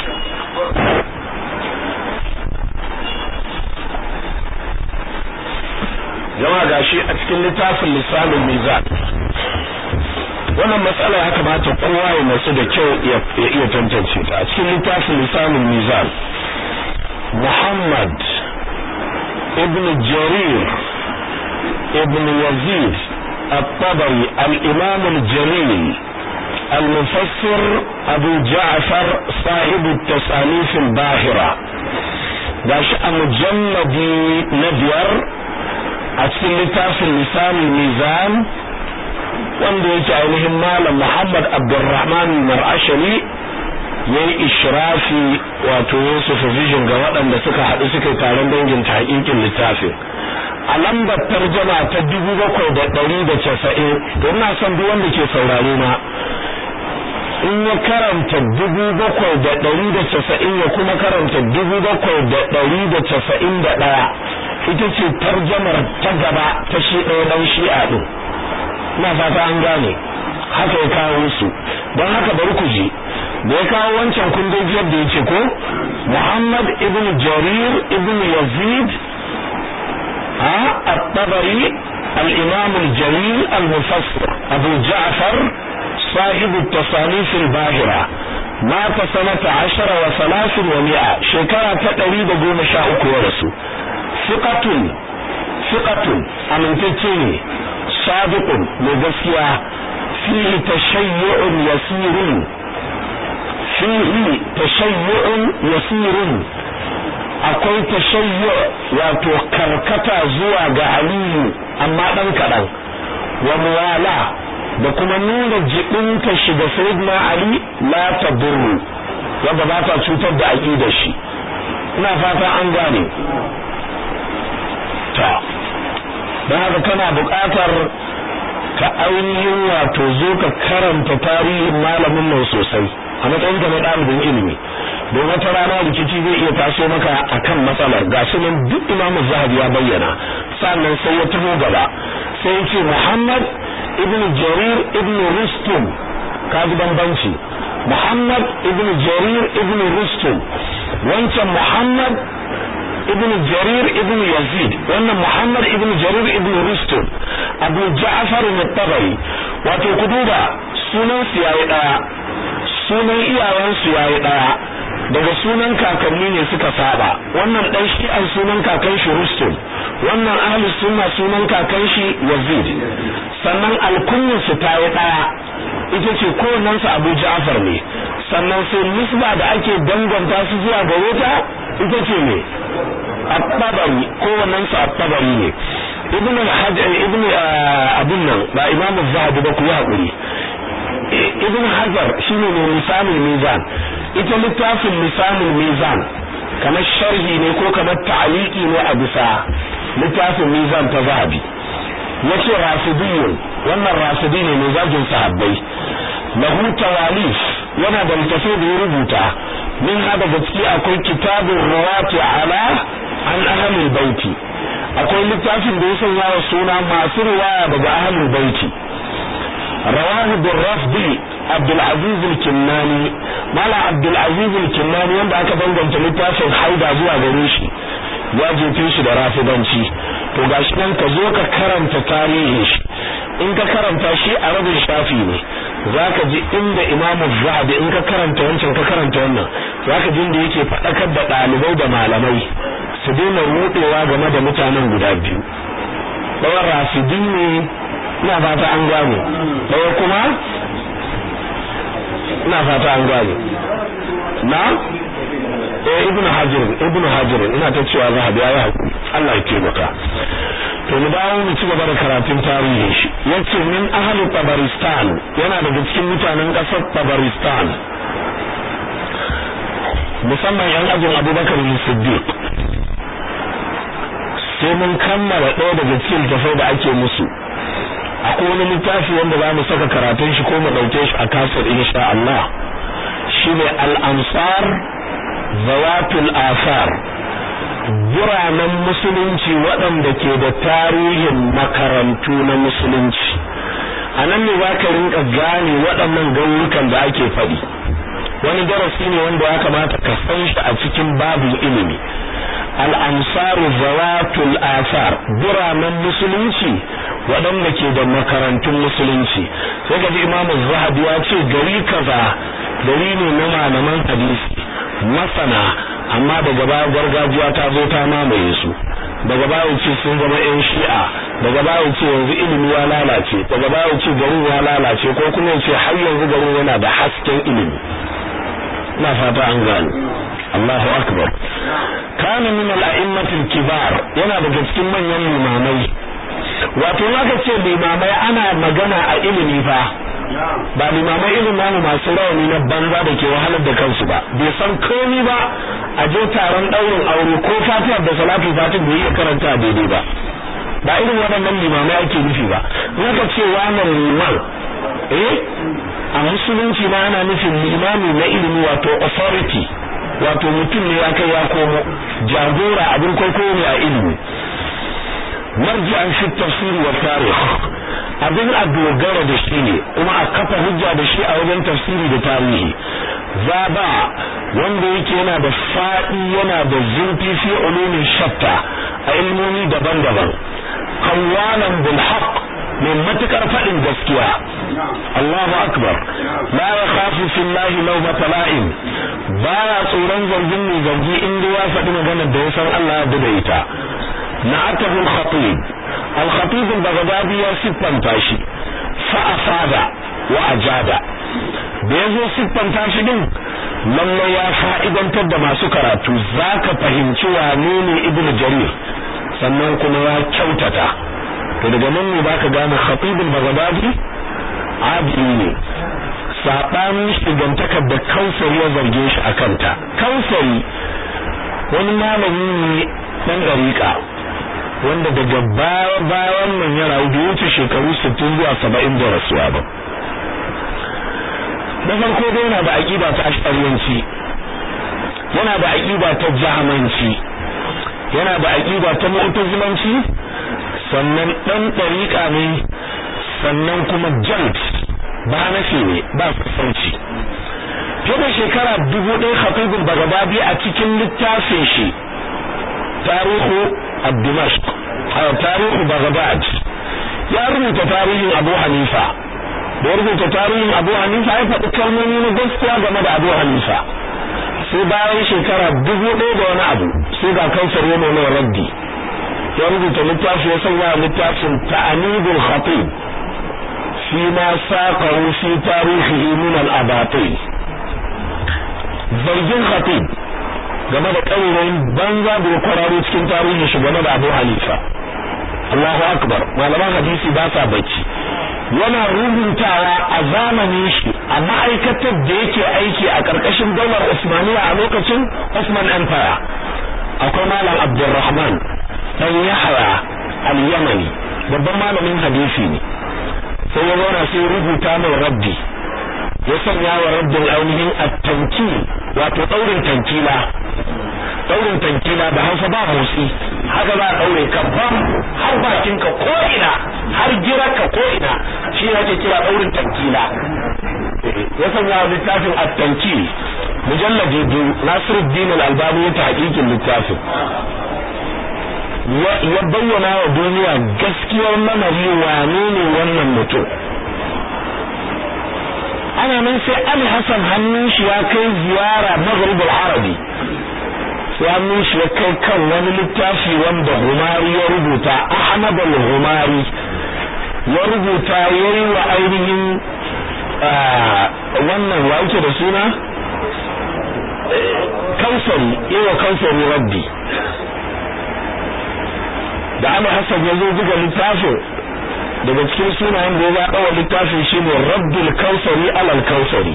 jama'a gashi a cikin littafin lisanin mizan wannan matsala ya kamata kowa ya nasu da kyau ya iya tantance ta a cikin littafin lisanin mizan muhammad ibn jarir ibn yazid الطبري الإمام الجليل المفسر أبو جعفر صاحب التصانيف الباهرة داش مجلدي نبير أتسل في اللسان الميزان wanda yake ainihin malam Muhammad Abdulrahman Mar'ashari yayi ishrafi wato yin supervision ga waɗanda suka haɗu suka yi taron dangin tahqiqin littafin a lambar tarjama ta dubu bakwai da ɗari da casa'in to ina son duk wanda ke saurare na in ya karanta dubu bakwai da ɗari da casa'in ya kuma karanta dubu bakwai da ɗari da casa'in da ɗaya ita ce tarjamar ta gaba ta shi ɗaya ɗan shi'a ɗin ina fata an gane haka ya kawo su don haka bari ku ji da ya kawo wancan kundin yadda ya ce ko Muhammad ibn Jarir ibn Yazid الطبري الإمام الجليل المفسر أبو جعفر صاحب التصانيف الباهرة مات سنة عشر وثلاث ومئة شكرا تقريبا قوم شاء ورسو ثقة ثقة أمنتتني صادق لغسيا فيه تشيع يسير fihi tashayyu'un yasirun akwai tashayyu wato karkata zuwa ga aliyu amma dan kadan wa muwala da kuma nuna jibinta shi da sayyidina ali la tadurru wanda ba ta cutar da aqidar shi ina fata an gane ta don haka kana buƙatar ka ainihin wato zo ka karanta tarihin malamin nan sosai a matsayin ka na ɗalibin ilimi don wata rana rikici zai iya taso maka akan matsalar gashi nan duk imamu zahabi ya bayyana sannan sai ya taho gaba sai ya ce muhammad ibn jarir ibn rustum ka ji bambanci muhammad ibn jarir ibn rustum wancan muhammad ibn jarir ibn yazid wannan muhammad ibn jarir ibn rustum abu ja'far al-tabari wato ku duba sunan su yayi daya sunan iyayen su yayi daya daga sunan kakanni ne suka saba wannan dan shi an sunan kakan shi rustum wannan ahli sunna sunan kakan shi yazid sannan alkunyar su ta yi daya ita ce kowannen su abu ja'far ne sannan sai nisba da ake danganta su zuwa gare ta ita ce ne at-tabari kowannen su at-tabari ne ibn hajar ibn abun nan ba imamu zahabi ba ku yi hakuri ibn hajar shine ne misalin mizan ita littafin misalin mizan kamar sharhi ne ko kamar ta'aliki ne a bisa littafin mizan ta zahabi yace rafidiyun wannan rafidi ne mai zagin sahabbai lahu tawalif yana da littafi da ya rubuta min hada gaske akwai kitabun rawati ala an ahlul baiti akwai littafin da ya sanya wa suna masu riwaya daga ahlul baiti rawahu bin rafdi abdul aziz al-kinnani mala abdul aziz al-kinnani wanda aka danganta littafin haida zuwa gare shi ya jefe shi da rafidanci to gashi nan ka zo ka karanta tarihin shi in ka karanta shi a rabin shafi ne zaka ji inda Imam Zahabi in ka karanta wancan ka karanta wannan zaka ji inda yake fadakar da dalibai da malamai su daina rudewa game da mutanen guda biyu ɗayan rafidi ne ina fata an gane ɗaya kuma ina fata an gane na eh ibnu hajar ibnu hajar ina ta cewa zahabi ya hakuri Allah ya taimaka to mu dawo mu ci gaba da karatun tarihin shi yace min ahli tabaristan yana daga cikin mutanen kasar tabaristan musamman yan ajin abubakar bin siddiq sai mun kammala ɗaya daga cikin tafai da ake musu akwai wani littafi wanda za mu saka karatun shi ko mu ɗauke shi a kasar insha Allah shine al-ansar zawatul asar biranen musulunci waɗanda ke da tarihin makarantu na musulunci a nan ne za ka rinka gane waɗannan gauyukan da ake faɗi wani darasi ne wanda ya kamata ka san shi a cikin babin ilimi al'amsaru zawatul asar biranen musulunci waɗanda ke da makarantun musulunci sai ka ji imamu zahabi ya ce gari kaza gari ne na malaman hadisi masana amma daga baya gargajiya ta zo ta mamaye su daga baya ce sun zama yan shi'a daga baya ce yanzu ilimi ya lalace daga baya ce garin ya lalace ko kuma ce har yanzu garin yana da hasken ilimi na fata an gane Allahu akbar kana min al-a'immatil kibar yana daga cikin manyan limamai wato naka ce limamai ana magana a ilimi fa ba limamai irin namu masu rawani na banza da ke wahalar da kansu ba bai san komai ba a je taron daurin aure ko fatiyar da salatu fatin bai iya karanta daidai ba ba irin waɗannan limamai ake nufi ba naka ce wannan liman eh a musulunci ma ana nufin limami na ilimi wato authority wato mutum ne ya kai ya komo jagora abin kwaikwayo ne a ilimi marji'an fi tafsiri wa tarikh abin a dogara da shi ne kuma a kafa hujja da shi a wajen tafsiri da tarihi zaba wanda yake yana da faɗi yana da zurfi fi ulumin shatta a ilmomi daban-daban qawwalan bil haqq mai matukar faɗin gaskiya Allahu akbar la yakhafu fillahi lawmata la'in baya tsoron zargin mai zargi inda ya faɗi maganar da ya san Allah ya da ita na'atahu al-khatib al-khatib al-baghdadi ya siffanta shi fa afada wa ajada da yazo siffanta shi din lallai ya fa'idantar da masu karatu zaka fahimci wane ne ibnu jarir sannan kuma ya kyautata to daga nan ne baka gane khatibul baghdadi adili ne sabanin shigantakar da kausari ya zarge shi akan ta kausari wani malami ne dan dariƙa wanda daga baya bayan nan ya rayu da wuce shekaru 60 zuwa 70 da rasuwa ba da farko dai yana da aqida ta ashariyanci yana da aqida ta jahamanci yana da aqida ta mu'tazilanci sannan dan dariƙa ne sannan kuma jalt ba nafi ne ba kusanci fiye da shekara dubu ɗaya khatibul bagdadi a cikin littafin shi tarihu ad-dimashq tarihu baghdad ya rubuta tarihin abu hanifa da ya rubuta tarihin abu hanifa ya faɗi kalmomi na gaskiya game da abu hanifa sai bayan shekara dubu ɗaya da wani abu sai ga kansar yana mai raddi ya rubuta littafi ya sanya littafin ta'anibul khatib fi ma saqahu fi tarihihi min al-abatil zargin khatib game da ƙaurayin banza da ya kwararo cikin tarihin shi game da Abu Hanifa Allahu akbar malaman hadisi ba sa bacci yana rubutawa a zamanin shi a ma'aikatar da yake aiki a ƙarƙashin daular Usmaniya a lokacin Osman Empire akwai malam Abdulrahman dan Yahya al-Yamani babban malamin hadisi ne sai ya zauna sai rubuta mai raddi ya sanya wa raddin ainihin at-tankil wato daurin tankila daurin tankila da Hausa ba motsi haka za a daure ka bam har bakin ka ko ina har gira ka ko ina shi yake kira daurin tankila ya sanya wa littafin at-tankil mujalladi biyu Nasiruddin al-Albani ya tahqiqin littafin ya bayyana wa duniya gaskiyar lamari wane ne wannan mutum ana nan sai Ali Hassan hannun shi ya kai ziyara Maghrib al-Arabi sai hannun shi ya kai kan wani littafi wanda Humari ya rubuta Ahmad al-Humari ya rubuta yayi wa ainihin wannan wa yake da suna kausari yawa kausari rabbi da Ali Hassan ya zo buga littafin daga cikin sunayen da ya zaɓa wa littafin shi ne Rabbul Kausari alal Kausari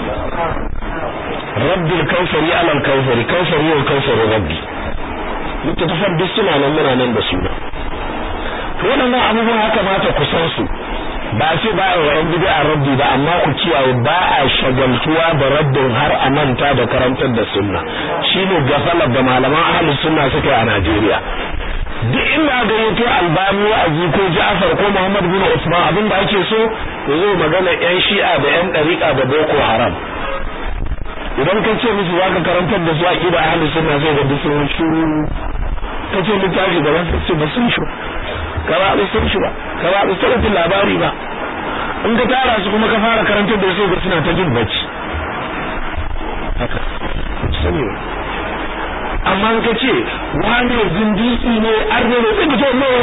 Rabbul Kausari alal Kausari Kausari wa Kausari Rabbi littattafan duk suna nan muna nan da suna waɗannan abubuwan haka mata ku san su ba ce ba a yan bid'a rabbi ba amma ku kiyaye ba a shagaltuwa da rabbin har a manta da karantar da sunna shine gafalar da malaman ahlus sunna suka yi a Najeriya duk inda ga yato albani wa'azi ko Ja'far ko Muhammad bin Usman abin da ake so yazo magana yan Shi'a da yan dariqa da Boko Haram idan ka ce musu zaka karantar da su aqida ahlus sunna sai ga duk sun shuru kace littafi da wasu ce ba sun shuru kaba ba sun shuru kaba ba sun labari ba in ka tara su kuma ka fara karantar da su ga suna ta jin bacci haka sani amma ka ce wani zindiki ne arne ne sai ka ne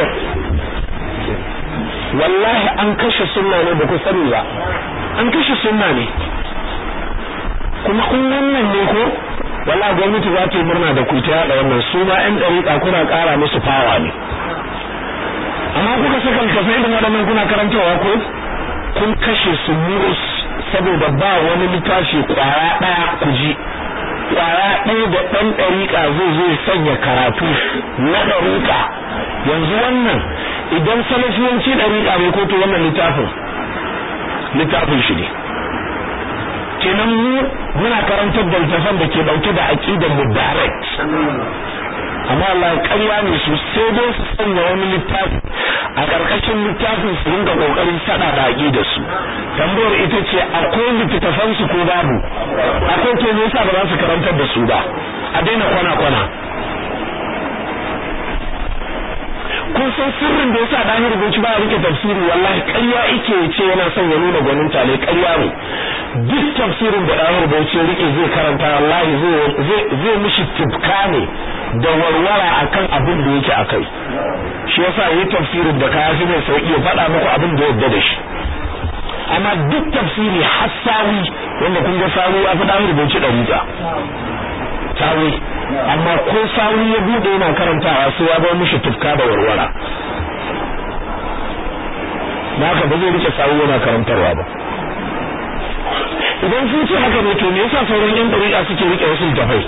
wallahi an kashe sunna ne ba ku sani ba an kashe sunna ne kuma kun wannan ne ko wallahi gwamnati za ta yi murna da ku ta yada wannan su ma yan dariƙa kuna ƙara musu fawa ne amma kuka saka littafai irin waɗannan kuna karantawa ko kun kashe su murus saboda ba wani littafi ƙwaya ɗaya ku ji kwaya ɗaya da ɗan ɗariƙa zai zo sanya karatu na ɗariƙa yanzu wannan idan salafiyanci ɗariƙa ne ko to wannan littafin littafin shi ne kenan mu muna karantar da littafan da ke ɗauke da aƙidar mu direct amma Allah ƙarya ne su sai dai su sanya wani littafi a ƙarƙashin littafin su ringa ƙoƙarin saɗa da aƙidar su tambayar ita ce akwai littattafan su ko babu akwai to me yasa ba za su karantar da su ba a daina kwana kwana kun san sirrin da yasa dan rubuci ba rike tafsiri wallahi ƙarya yake ce yana son ya nuna gwanin tale ƙarya ne duk tafsirin da dan rubuci rike zai karanta wallahi zai zai mishi tibka ne da warwara akan abin da yake akai shi yasa yi tafsirin da ka yafi mai sauki ya faɗa muku abin da yadda da shi amma duk tafsiri har sawi wanda kun ga sawi a faɗa rubuci ɗariƙa sawi amma ko sawi ya bude yana karantawa sai ya bar mishi tufka da warwara da haka ba zai rike sawi yana karantarwa ba idan sun ce haka ne to me yasa sauran yan dariƙa suke rike wasu littafai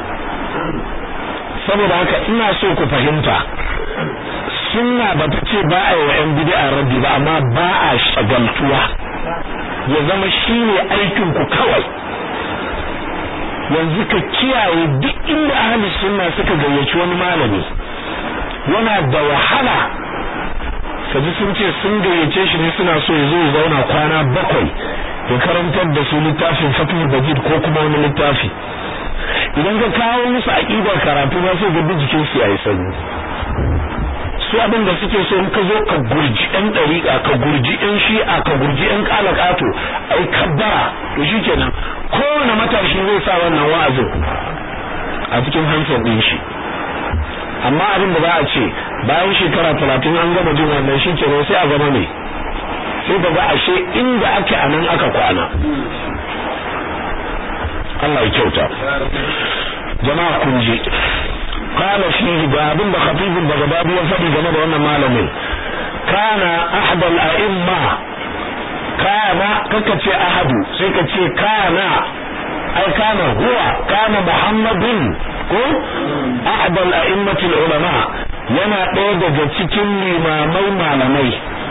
saboda haka ina so ku fahimta sunna ba ta ce ba a yi wa yan bid'a raddi ba amma ba a shagaltuwa ya zama shine aikin ku kawai yanzu ka kiyaye duk inda ahli sunna suka gayyaci wani malami yana da wahala kaji sun ce sun gayyace shi ne suna so ya zo ya zauna kwana bakwai ya karantar da su littafin fatul bajid ko kuma wani littafi idan ka kawo musu aqidar karatu ba sai ga jikin su yayi sanyi su abin da suke so in ka zo ka gurji ɗan ɗariƙa ka gurji ɗan shi'a ka gurji ɗan ƙalaƙato ai kabbara to shikenan kowane matashi zai sa wannan wa'azin a cikin hansar ɗin shi amma abin da za a ce bayan shekara talatin an gama jin wannan shikenan sai a zama ne sai ka ga ashe inda ake anan aka kwana Allah ya kyauta jama'a kun je qala fihi ga abin da khatibul bagdadi ya faɗi game da wannan malamin kana ahadul a'imma kana kaka ce ahadu sai ka ce kana ai kana huwa kana muhammadin ko ahadul a'immatul ulama yana ɗaya daga cikin limamai malamai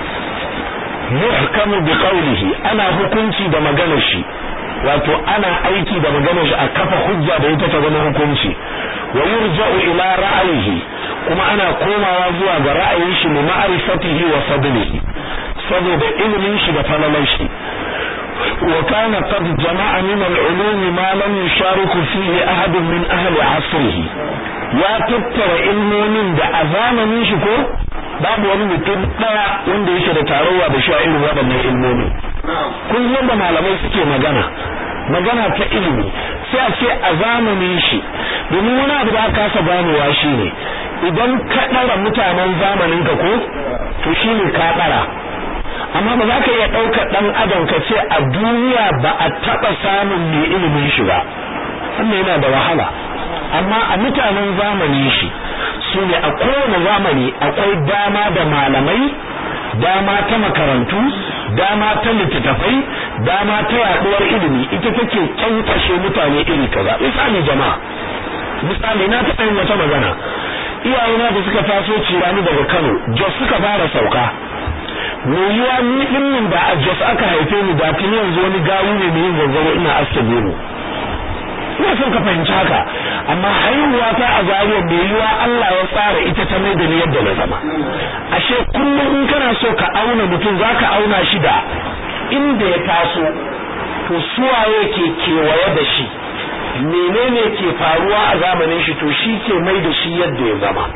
yuhkamu bi qawlihi ana hukunci da maganar shi wato ana aiki da maganar shi a kafa hujja da ita ta zama hukunci wa yurja'u ila ra'ayihi kuma ana komawa zuwa ga ra'ayin shi li ma'rifatihi wa fadlihi saboda ilimin shi da falalar shi wa kana qad jama'a min al-ulum ma lam yushariku fihi ahad min ahli 'asrihi ya tattara ilmomin da a zamanin shi ko babu wani mutum daya wanda yake da tarayya da sha irin waɗannan ilmomi kun yadda malamai suke magana magana ta ilimi sai a ce a zamanin shi domin wani abu da aka kasa ganewa shine idan ka ɗara mutanen zamanin ka ko to shine ka ɗara amma ba za ka iya ɗaukar ɗan adam ka ce a duniya ba a taɓa samun mai ilimin shi ba wannan yana da wahala amma a mutanen zamanin shi su ne a kowane zamani akwai dama da malamai dama ta makarantu dama ta littattafai dama ta yaduwar ilimi ita take kyankashe mutane iri kaza misali jama'a misali na taɓa yin wata magana iyayena da suka taso cirani daga Kano Jos suka fara sauka yiwuwa ni din da a Jos aka haife ni da tuni yanzu wani gawu ne mai yin zanzaro ina aske gero ina son ka fahimci haka amma haihuwa ta a zariya mai yiwa Allah ya tsara ita ta mai da ni yadda na zama ashe kullum in kana so ka auna mutum zaka auna shi da inda ya taso to suwaye ke kewaye da shi menene ke faruwa a zamanin shi to shi ke mai da shi yadda ya zama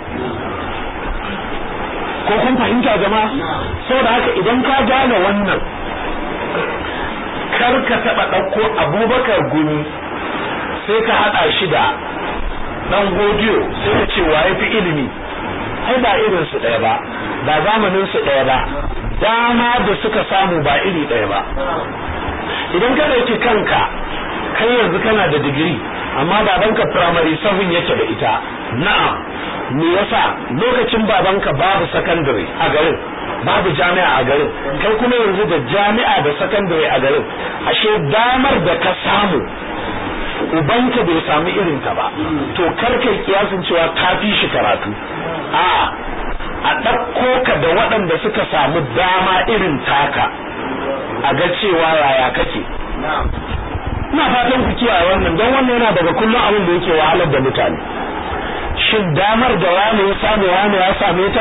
ko kun fahimta jama'a saboda haka idan ka gane wannan kar ka taba ɗauko abubakar guni sai ka haɗa shi da ɗan godiyo sai ka ce wa fi ilimi ai ba irin su ɗaya ba ba zamanin su ɗaya ba dama da suka samu ba iri ɗaya ba idan ka ɗauki kanka kai yanzu kana da digiri amma babanka primary seven yake da ita na'am me yasa lokacin babanka babu secondary a garin babu jami'a a garin kai kuma yanzu da jami'a da secondary a garin ashe damar da ka samu ubanka bai samu irin ta ba to kar kai kiyasin cewa ka fi shi karatu a a ɗauko ka da waɗanda suka samu dama irin taka a ga cewa yaya kake ina fatan ku kiyaye wannan don wannan yana daga kullum abin da yake wahalar da mutane shin damar da wani ya samu wani ya same ta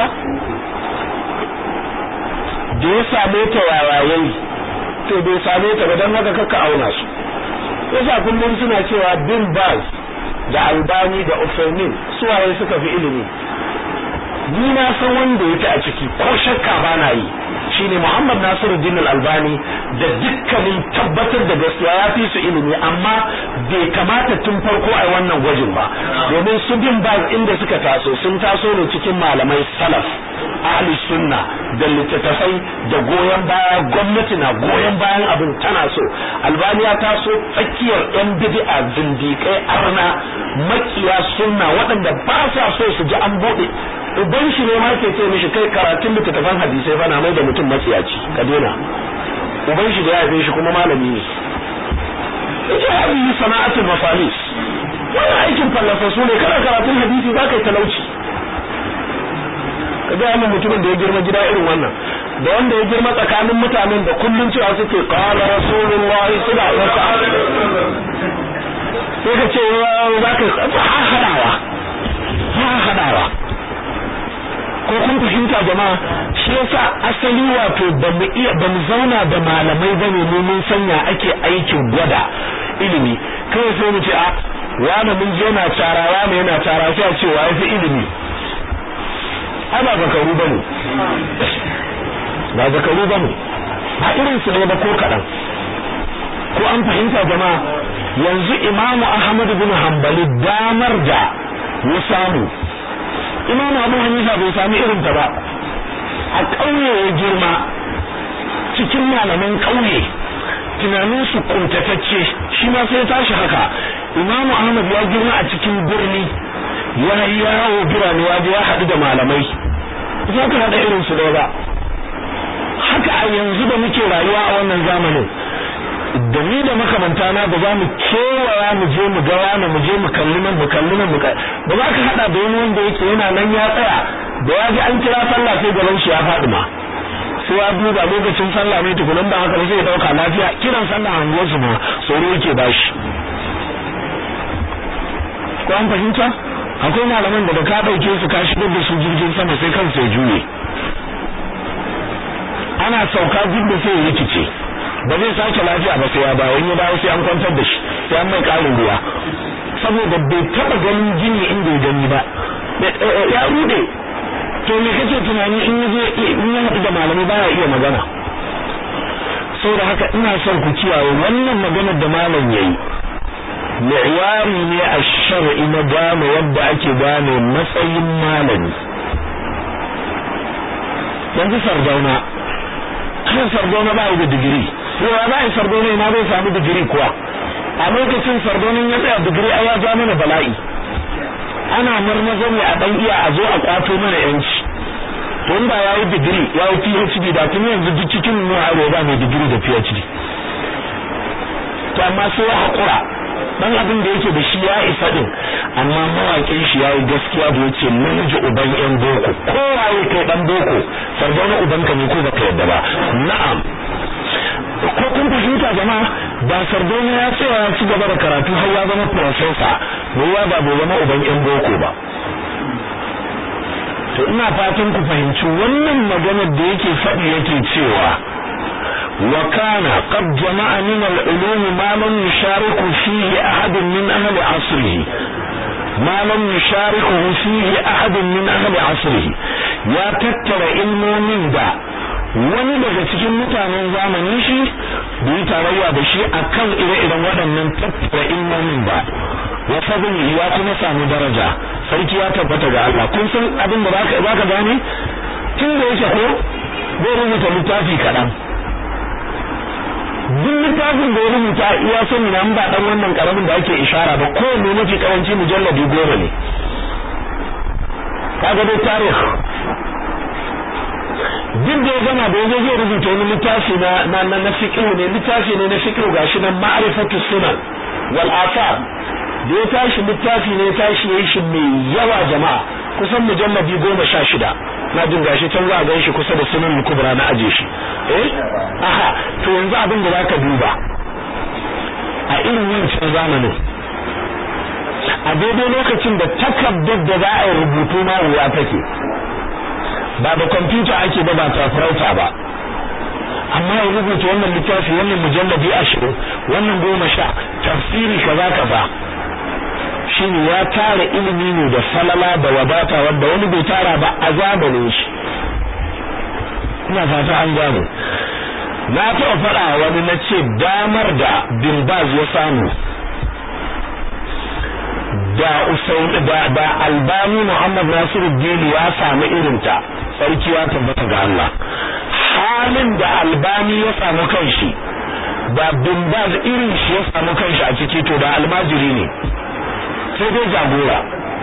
da ya same ta yayayi to bai same ta ba don haka kaka auna su yasa kullum suna cewa bin baz da albani da ufemin suwaye suka fi ilimi ni na san wanda yake a ciki ko shakka ba na yi shine Muhammad Nasiruddin Al-Albani da dukkanin tabbatar da gaskiya ya fi su ilimi amma bai kamata tun farko a wannan gwajin ba domin su bin baz inda suka taso sun taso ne cikin malamai salaf ahli sunna da littattafai da goyon baya gwamnati na goyon bayan abin tana so albaniya ta so tsakiyar yan bid'a zindikai arna makiya sunna waɗanda ba sa so su ji an buɗe uban shi ne ma ke ce mishi kai karatun littattafan hadisai fa na mai da mutum matsiyaci ka daina uban shi da ya haife shi kuma malami ne ita hadisi sana'atul mafalis wannan aikin fallafasu ne kana karatun hadisi za ka yi talauci ka ga min mutumin da ya girma gida irin wannan da wanda ya girma tsakanin mutanen da kullun cewa suke qala rasulullahi sallallahu alaihi wasallam sai ka ce za ka ha hadawa ha hadawa ko kun fahimta jama'a shi yasa asali wato ba mu iya ba mu zauna da malamai bane mu mun sanya ake aikin gwada ilimi kawai sai mu ce a wani mun je na tara wani yana tara sai a ce wa yafi ilimi ai ba zakaru bane ba zakaru bane ba irin su ne ba ko kadan ko an fahimta jama'a yanzu imamu ahmad bin hanbali damar da ya samu imamu abu hanifa bai sami irin ta ba a ƙauye ya girma cikin malaman ƙauye tunanin su kuntatacce shi ma sai tashi haka imamu ahmad ya girma a cikin birni ya yi yawo birane ya ya haɗu da malamai za ka haɗa irin su ba haka a yanzu da muke rayuwa a wannan zamanin da ni da makamanta na ba za mu kewaya mu je mu ga wani mu je mu kalli nan mu kalli nan mu ba za ka hada da wani wanda yake yana nan ya tsaya da ya ji an kira sallah sai gaban shi ya faɗi ma sai ya duba lokacin sallah ne tukunan ba haka sai ya dauka lafiya kiran sallah a unguwar su ma tsoro yake bashi ko an fahimta akwai malaman da ka dauke su ka shigar da su jirgin sama sai kansu ya juye ana sauka duk da sai ya rikice ba zai sake lafiya ba sai ya dawo in ya dawo sai an kwantar da shi sai an mai karin ruwa saboda bai taba ganin jini inda ya gani ba ya rude to me kake tunani in yaje in ya haɗu da malamai baya iya magana saboda haka ina son ku kiyaye wannan maganar da malam yayi mi'yari ne a shar'i na gane yadda ake gane matsayin malami yanzu sardauna kan sardauna ba da digiri yawa ba yi sardonin ina zai samu digiri kuwa a lokacin sardonin ya tsaya digiri a ya ja mana bala'i ana marmaza ne a dan iya a zo a kwato mana yanci tun ba ya yi digiri ya yi phd da tun yanzu duk cikin mu a ba mai digiri da phd to amma sai ya haƙura dan abin da yake da shi ya isa din amma mawaƙin shi ya yi gaskiya da yace namiji uban yan boko kowaye kai dan boko sardauna ubanka ne ko baka yadda ba na'am ko kun fahimta jama'a ba sardona ya tsaya ya ci gaba da karatu har ya zama professor ruwa ba bai zama uban yan boko ba to ina fatan ku fahimci wannan maganar da yake faɗi yake cewa wa kana qad jama'a min al-ulum ma lam yushariku fihi ahad min ahli asrihi ma lam yushariku fihi ahad min ahli asrihi ya tattara ilmomin da wani daga cikin mutanen zamanin shi da yi tarayya da shi akan ire-iren waɗannan tattara ilmomin ba wa fadli ya kuma samu daraja sarki ya tabbata ga Allah kun san abin da baka baka gane tun da yake ko zai rubuta littafi kaɗan duk littafin da ya rubuta iya sani na ba dan wannan karamin da ake ishara ba kowanne mafi karanci mujalladi goma ne kaga dai tarih duk da ya gama da yanzu zai rubuta wani littafi na na na, na fiqh ne littafi ne na fiqh gashi nan ma'rifatu sunan wal athar da ya tashi littafi ne tashi yayin shi mai yawa jama'a kusan mujalladi goma sha shida na jin gashi can za a gan shi kusa da sunan kubra na aje shi eh aha to yanzu abin da zaka duba a irin wancan zamanin a daidai lokacin da takardar da za a yi rubutu ma wuya take ba da kwamfuta ake ba ba tafurauta ba amma ya rubuta wannan littafi wannan mujalladi ashirin wannan goma sha tafsiri kaza kaza shine ya tara ilimi ne da falala da wadata wanda wani bai tara ba a zamanin shi ina fata an gano na taɓa faɗa wani na ce damar da bin baz ya samu da usain da da albani muhammad nasiru dini ya samu irinta sarki ya tabbata ga Allah halin da albani ya samu kanshi da bimbaz irin shi ya samu kanshi a ciki to da almajiri ne sai dai jagora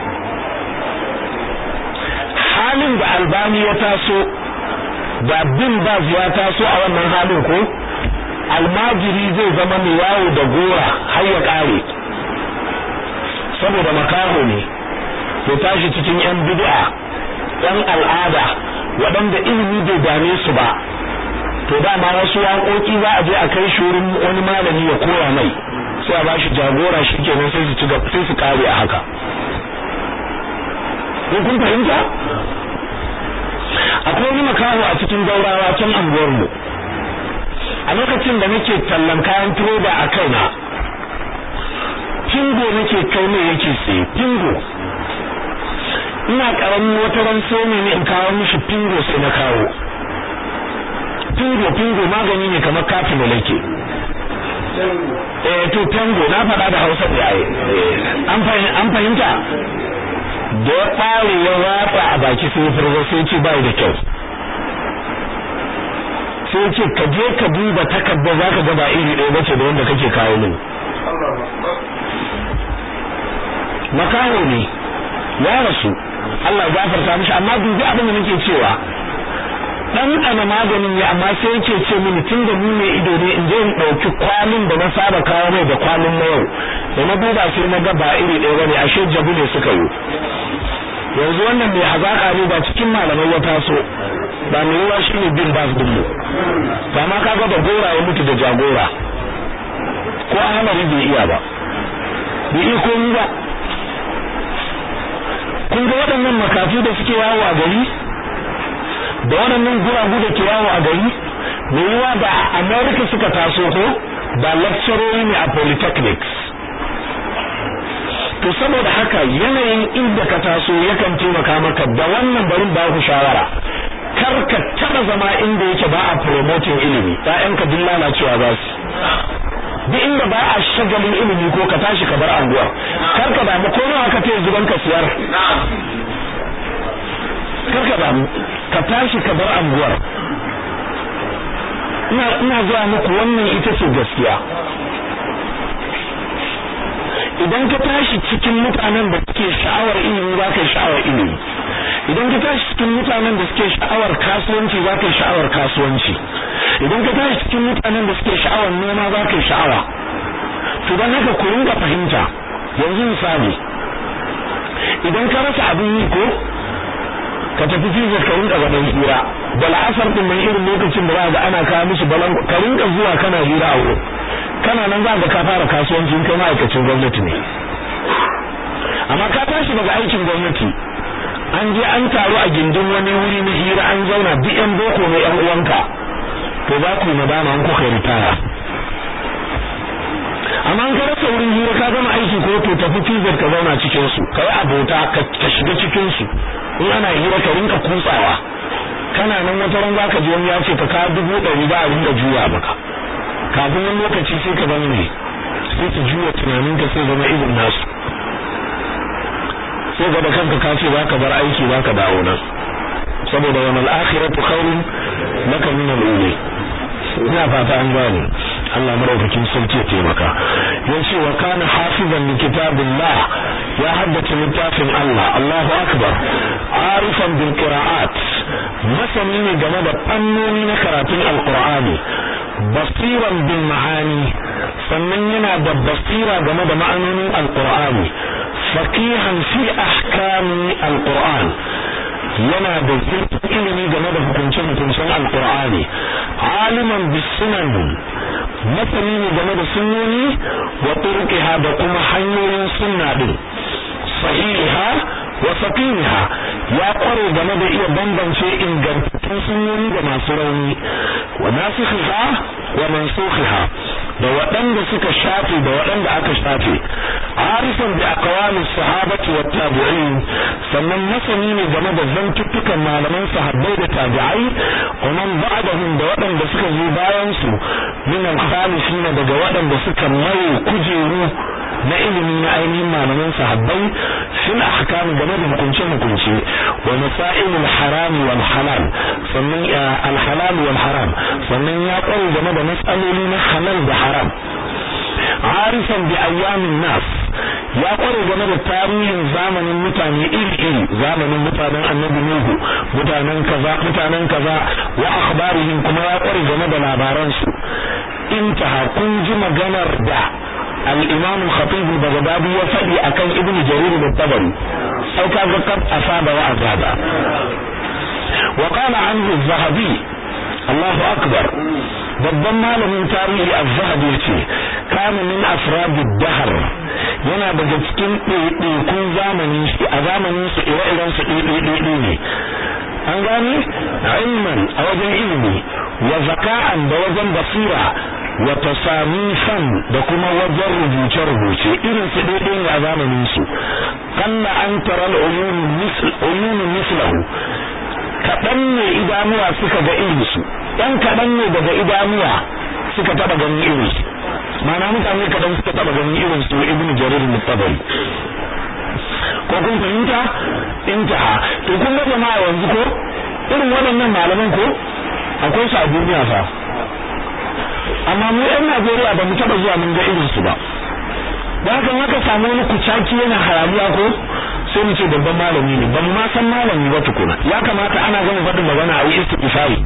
halin da albani ya taso da bimbaz ya taso a wannan halin ko almajiri zai zama mai yawo da gora har ya kare saboda makaho ne ya tashi cikin yan bid'a yan al'ada waɗanda ilimi bai dame su ba to dama wasu waƙoƙi za a je a kai shi wurin wani malami ya koya mai sai a ba shi jagora shi kenan sai su ci sai su kare a haka ko kun fahimta akwai wani makaho a cikin gaurawa can anguwar mu a lokacin da nake tallan kayan tiroba a kaina pingo nake kai ne yake sai pingo ina karamin wata ran sai ne in kawo mishi pingo sai na kawo pingo pingo magani ne kamar kafin da nake eh to tango na faɗa da Hausa da yayi an fahimta da ya ɓare ya watsa a baki sai furgo sai ce bai da kyau sai ce ka je ka duba takarda zaka ga ba iri ɗaya bace da wanda kake kawo mini makaho ne ya rasu Allah gafarta mishi amma dubi abin da nake cewa dan ana maganin ya amma sai yake ce mini tun da mu ne ido ne in je in dauki kwalin da na saba kawo mai da kwalin na yau da na duba sai na ga ba iri ɗaya bane ashe jabu ne suka yi yanzu wannan mai hazaka ne ba cikin malamai ya taso ba mai ruwa shine bin bas din mu ba ma kaga da gora ya mutu da jagora ko ahalari bai iya ba bai iya komi ba kun ga waɗannan makafi da suke yawo a gari da waɗannan guragu da ke yawo a gari mai yiwa da america suka taso ko ba lecturori ne a polytechnics to saboda haka yanayin inda ka taso yakan taimaka maka da wannan barin ba ku shawara kar ka taba zama inda yake ba a promoting ilimi ƴaƴanka duk lalacewa za su duk inda ba a shagalin ilimi ko ka tashi ka bar anguwar kar ka damu ko nawa ka ce zuban ka siyar kar ka damu ka tashi ka bar anguwar ina ina zuwa muku wannan ita ce gaskiya idan ka tashi cikin mutanen da suke sha'awar ilimi za ka yi sha'awar ilimi idan ka tashi cikin mutanen da suke sha'awar kasuwanci za ka yi sha'awar kasuwanci idan ka tashi cikin mutanen da suke sha'awar noma za ka yi sha'awa to don haka ku ringa fahimta yanzu misali idan ka rasa abin yi ko ka tafi fizar ka rinka gaban hira da la'asar din nan irin lokacin da za ga ana kawo musu balan ka rinka zuwa kana hira a wurin kana nan za ga ka fara kasuwancin kai ma'aikacin gwamnati ne amma ka tashi daga aikin gwamnati an je an taru a gindin wani wuri na hira an zauna duk yan boko ne yan uwanka to za ku nadama an kuka ritaya amma an ka rasa wurin hira ka gama aiki ko to tafi fizar ka zauna cikin su kai abota ka shiga cikin su in ana hira ka rinka kutsawa kana nan wata ran zaka ji wani ya ce ka kawo dubu ɗari za a rinka juya maka kafin wani lokaci sai ka zama ne sai ka juya tunanin ka sai zama irin nasu sai ga da kanka ka ce zaka bar aiki zaka dawo nan saboda wani al'akhiratu khairun laka min al'uli ina fata an gane Allah maraukakin sarki ya taimaka ya ce wa kana hafizan li kitabillah ya haddace littafin Allah Allahu akbar arifan bil qira'at masani ne game da fannoni na karatun alqur'ani basiran bil ma'ani sannan yana da basira game da ma'anonin alqur'ani faqihan fi ahkami alqur'an yana da zurfin ilimi game da hukunce-hukuncen alkur'ani aliman bisunan masani ne game da sunnoni wa turqiha da kuma hanyoyin sunna din sahiha wa saqiha ya kware game da iya bambance ingantattun sunnoni da masu rauni wa nasikhiha wa mansukhiha da waɗanda suka shafe da waɗanda aka shafe arifan bi aqwali sahabati wa tabi'in sannan masani ne game da zantuttukan malaman sahabbai da tabi'ai wa man ba'dahum da waɗanda suka zo bayan su min al-khalifina daga waɗanda suka maye kujeru na ilimi na ainihin malaman sahabbai fil ahkam game da hukunce hukunce wa masail al haram wal halal sannan al halal wal haram sannan ya kware game da matsaloli na halal da haram arifan bi ayyamin nas ya kware game da tarihin zamanin mutane iri-iri zamanin mutanen annabi nuhu mutanen kaza mutanen kaza wa akhbarihim kuma ya kware game da labaran su intaha kun ji maganar da al-imam al-khatib al-baghdadi ya faɗi akan ibnu jarir al-tabari sai ka ga kad asaba wa azaba wa qala anhu az-zahabi Allahu akbar babban malamin tarihi az-zahabi yace kana min afrad ad-dahr yana daga cikin ɗaiɗaikun zamanin shi a zamanin su ire-iren su ɗaiɗaiɗaiɗai ne an gane ilman a wajen ilimi wa zaka'an da wajen basira wa tasamifan da kuma wajen rubuce-rubuce irin su ɗaiɗai ne a zamanin su kalla an tara al-uyun mislahu kaɗan ne idanuwa suka ga irinsu ɗan kaɗan ne daga idanuwa suka taɓa ganin irinsu mana mutane kaɗan suka taɓa ganin irinsu ibn jarir mutabari ko kun fahimta intaha to kun ga jama'a yanzu ko irin waɗannan malaman ko akwai su a duniya fa amma mu ɗan Najeriya ba mu taɓa zuwa mun ga irinsu ba da haka haka samu wani kucaki yana hayaniya ko sai mu ce babban malami ne ban ma san malami ba tukuna ya kamata ana gama faɗin magana a yi istighfari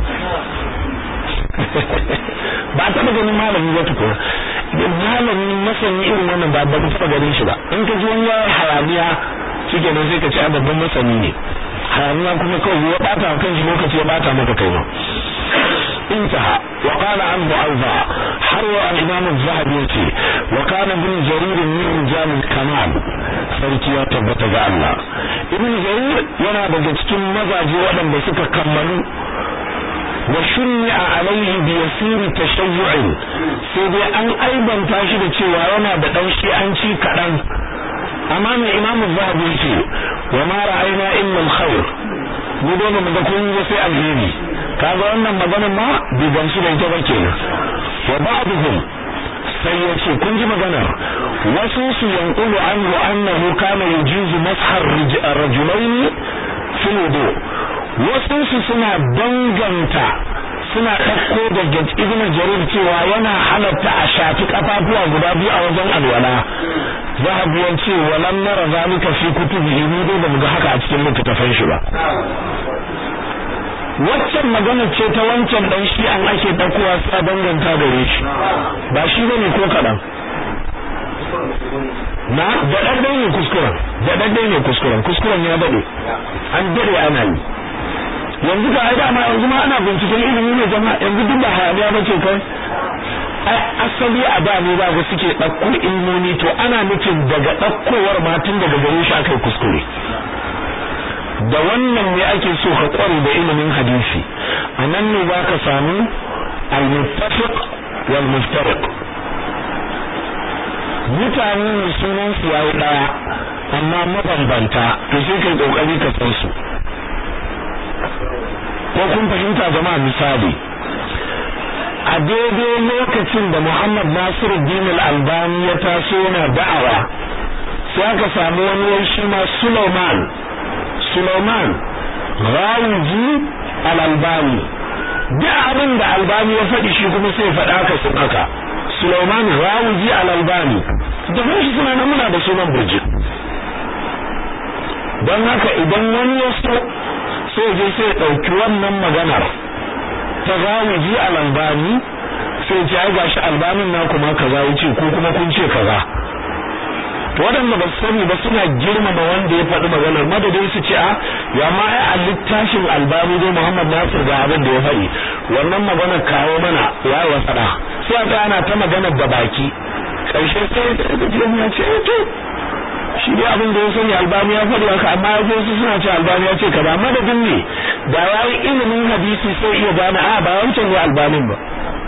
ba taɓa ganin malami ba tukuna malami masani irin wannan ba ba taɓa ganin shi ba in ka ji wani ya hayaniya shike nan sai ka ce a babban masani ne hayaniya kuma kawai ya bata kan shi lokaci ya bata maka kai ma انتهى وقال عنه أيضا حروا الإمام الذهبي يتي وكان ابن جرير من رجال الكمال sarki ya tabbata ga Allah ibn jarir yana daga cikin mazaje waɗanda suka kammalu wa shunni'a alaihi bi yasiri tashayyu'in sai dai an aibanta shi da cewa yana da dan shi'anci kaɗan amma mai imamu zahabi yake wa ma ra'ayna illa al-khair mu dai mu ga kun yi sai alheri kaga wannan maganar ma bai gamsu da ita ba kenan wa ba'dhum sai ya ce kun ji maganar wasu su yanqulu anhu annahu kana yujizu mashar rajulain fil wudu wasu su suna danganta suna ɗauko da ibn jarir cewa yana halatta a shafi kafafuwa guda biyu a wajen alwala zahabi ya ce walam nara zalika fi kutubihi mu dai bamu ga haka a cikin littattafan shi ba waccan magana ce ta wancan dan shi an ake dakowa sa danganta gare shi ba shi bane ko kadan na da daddai ne kuskuren da daddai ne kuskuren kuskuren ya dade an dade ana yi yanzu ga aida ma yanzu ma ana binciken ilimi ne jama'a yanzu duk da hayaniya bace kai ai asali a da ne ba suke ɗauko ilmomi to ana nufin daga ɗaukowar ma tun daga gare shi akai kuskure da wannan ne ake so ka kware da ilimin hadisi a nan ne za ka samu al-muttafiq wal muftariq mutane ne sunan su yayi daya amma mabambanta to sai kai kokari ka san su ko kun fahimta jama'a misali a daidai lokacin da Muhammad Nasiruddin al-Albani ya taso yana da'awa sai aka samu wani wai shi ma Sulaiman Sulaiman Rawiji al-Albani duk abin da Albani ya faɗi shi kuma sai faɗa ka sun haka Sulaiman Rawiji al-Albani da shi suna nan muna da sunan burjik don haka idan wani ya so sai je sai ɗauki wannan maganar ta Rawiji al-Albani sai ce ai gashi albanin na kuma kaza yace ko kuma kun ce kaza waɗanda ba su sani ba suna girmama wanda ya faɗi maganar madadin su ce a ya ma ai a littafin albani dai Muhammad Nasir ga abin da ya faɗi wannan maganar kawo mana ya wa faɗa sai a ga ana ta maganar da baki ƙarshe sai ya ce to shi dai abin da ya sani albani ya faɗi haka amma ya su suna ce albani ya ce kaza madadin ne da ya yi ilimin hadisi sai iya gane a ba wancan ne albanin ba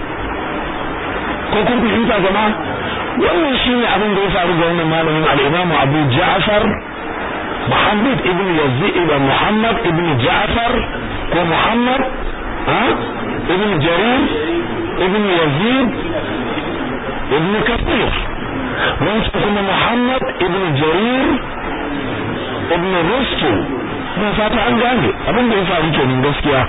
ko kun fahimta jama'a wannan shine abin da ya faru ga wannan malamin al-Imam Abu Ja'far Muhammad ibn Yazid ibn Muhammad ibn Ja'far ko Muhammad ha ibn Jarir ibn Yazid ibn Kathir wancan kuma Muhammad ibn Jarir gospel na fata an gane abin da ya faru kenan gaskiya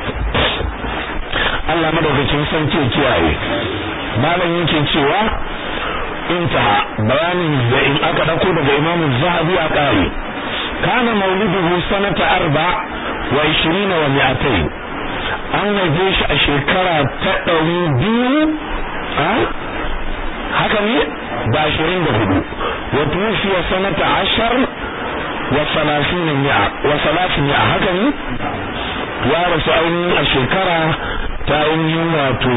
Allah madaukakin san ke kiyaye malam yake cewa intaha bayanin da in aka dauko daga Imam Zahabi a kare kana mauliduhu sanata arba wa 20 wa mi'atayn an haife shi a shekara ta ɗari biyu a haka ne da ashirin da hudu wa tufiya sanata ashar wa salasin mi'a wa salasin mi'a haka ne ya rasu ainihin a shekara ta ainihin wato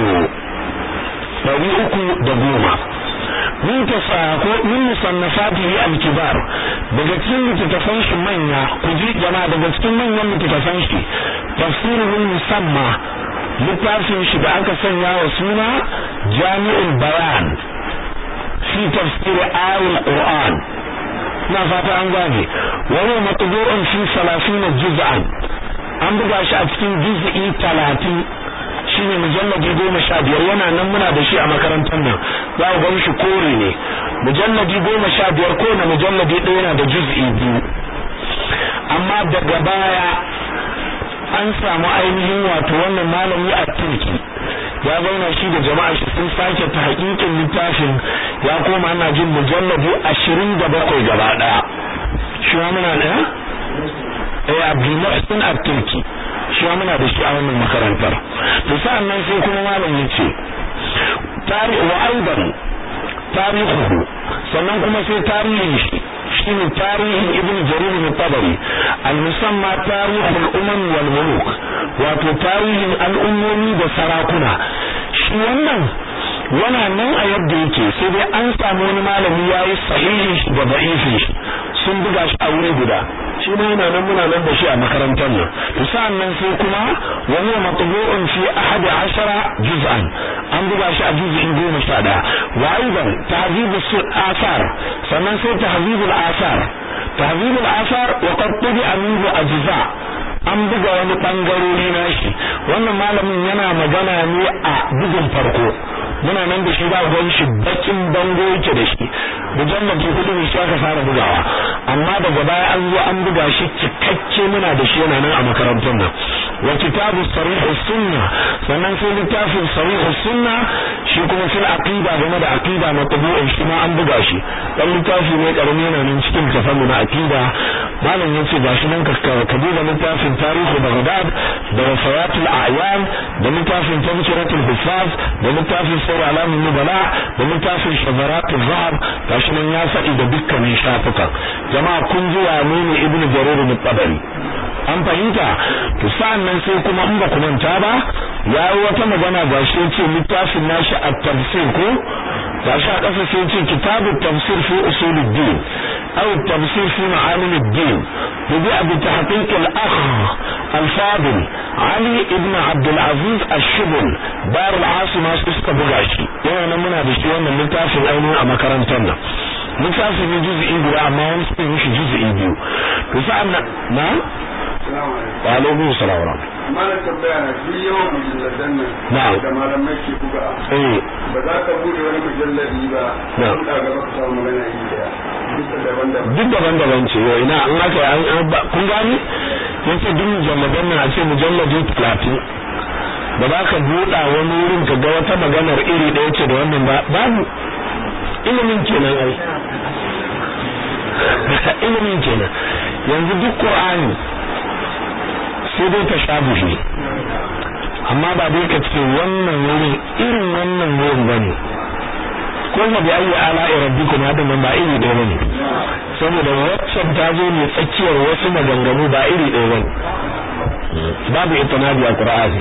ɗari uku da goma min tasa ko min musannafatihi al-kibar daga cikin littattafan shi manya ku ji jama'a daga cikin manyan littattafan shi tafsirul musamma littafin shi da aka sanya wa suna jami'ul bayan fi tafsir ayatul qur'an na fata an gane wa huwa matbu'un fi 30 juz'an an buga shi a cikin juz'i 30 shine mujalladi goma sha biyar yana nan muna da shi a makarantar nan za ku gan shi kore ne mujalladi goma sha biyar ko na mujalladi ɗaya yana da juz'i biyu amma daga baya an samu ainihin wato wannan malami a turki ya zauna shi da jama'a shi sun sake ta hakikin littafin ya koma ana jin mujalladi ashirin da bakwai gaba ɗaya shi wa muna ɗaya eh abdul muhsin at-turki shi muna da shi a wannan makarantar to sa'an nan sai kuma malam yace tari wa aidan tarihuhu sannan kuma sai tarihin shi shine tarihin ibnu jarir bin tabari al-musamma tarihul umam wal muluk wato tarihin al'ummomi da sarakuna shi wannan yana nan a yadda yake sai dai an samu wani malami yayi sahihi da da'ifi sun buga shi a wuri guda shi ma yana nan muna nan da shi a makarantar nan to sa'an nan sai kuma wa huwa matbu'un fi ahadi ashara juz'an an buga shi a juz'in goma sha ɗaya wa aidan tahzibu asar sannan sai tahzibul asar tahzibul asar wa qad tubi'a minhu ajza an buga wani bangarori na shi wannan malamin yana magana ne a bugun farko muna nan da shi ba gwan shi bakin bango yake da shi mujallabi hudu ne shi aka fara bugawa amma daga baya an zo an buga shi cikakke muna da shi yana nan a makarantar nan wa kitabu sarih sunna sannan sai littafin sarih sunna shi kuma fil aqida game da aqida na tabu'in shi ma an buga shi dan littafi ne karami yana nan cikin tafannu na aqida malam yace gashi nan ka duba littafin tarihu baghdad da wafayatul a'yan da littafin tazkiratul hufaz da littafin sirr alamin nubala da littafin shazaratul zahab gashi nan ya faɗi da dukkanin shafukan jama'a kun ji wane ne ibnu jarir bin tabari an fahimta to sa'an nan sai kuma in ba ku manta ba ya yi wata magana gashi yace littafin nashi at-tafsir ko gashi a ƙasa sai yace kitabut tafsir fi usuluddin aw at-tafsir fi ma'alimuddin بدأ بتحقيق الأخ الفاضل علي ابن عبد العزيز الشبل دار العاصمة سيستا بغاشي yana muna da shi wannan littafin ainihin a makarantar nan littafin ne juz'i guda amma wani sai mishi juz'i biyu to sa'an nan na wa alaikum salam wa mana tambaya na duk yawan mujalladan nan Na'am. da malamai ke buga eh ba za ka bude wani mujalladi ba Na'am. da gaba ka samu magana yi daya duka daban-daban duk daban-daban ce yau ina an haka an an ba kun gani yace duk mujalladan nan a ce mujalladi 30 ba za ka buɗa wani wurin ka ga wata maganar iri ɗaya ce da wannan ba babu ilimin kenan ai ilimin kenan yanzu duk qur'ani sai dai ta shabuhi amma ba dai ka ce wannan wurin irin wannan wurin bane ko ma bi ayi ala rabbikum hadin nan ba iri ɗaya bane saboda waccan ta zo ne tsakiyar wasu maganganu ba iri ɗaya bane babu itinabi a qur'ani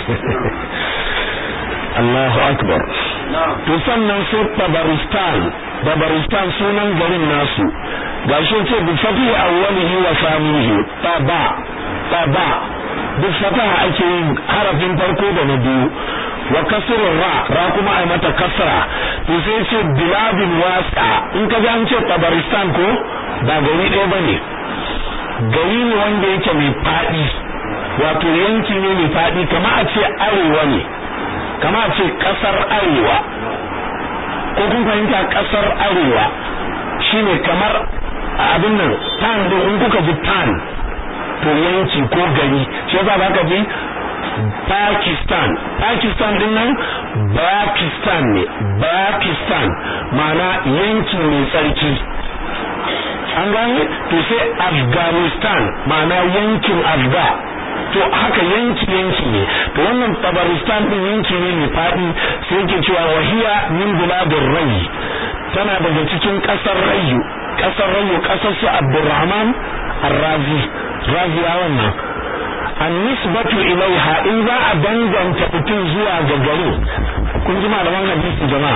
Allahu akbar to sannan sai tabaristan tabaristan sunan garin nasu gashi ce bi fatihi awwalihi wa samihi taba taba duk fataha ake yin harafin farko da na biyu wa kasrul ra ra kuma ai mata kasra to sai ce biladin wasa in ka ji an ce tabaristan ko ba gari ɗaya bane gari ne wanda yake mai faɗi wato yanki ne mai faɗi kama a ce arewa ne kama a ce ƙasar arewa ko kun fahimta ƙasar arewa shine kamar abin nan tan din in kuka ji tan to yanki ko gari shi yasa zaka ji Pakistan Pakistan din nan Pakistan ne Pakistan ma'ana yanki mai tsarki an gane to sai Afghanistan ma'ana yankin Afga to haka yanki yanki ne to wannan Tabaristan din yanki ne mai fadi sai yake cewa wahiya min biladir rai tana daga cikin kasar rayu kasar rayu kasar su Abdurrahman Ar-Razi Raziya wannan annisbatu ilaiha in za a danganta mutum zuwa ga gari kun ji malaman hadisi jama'a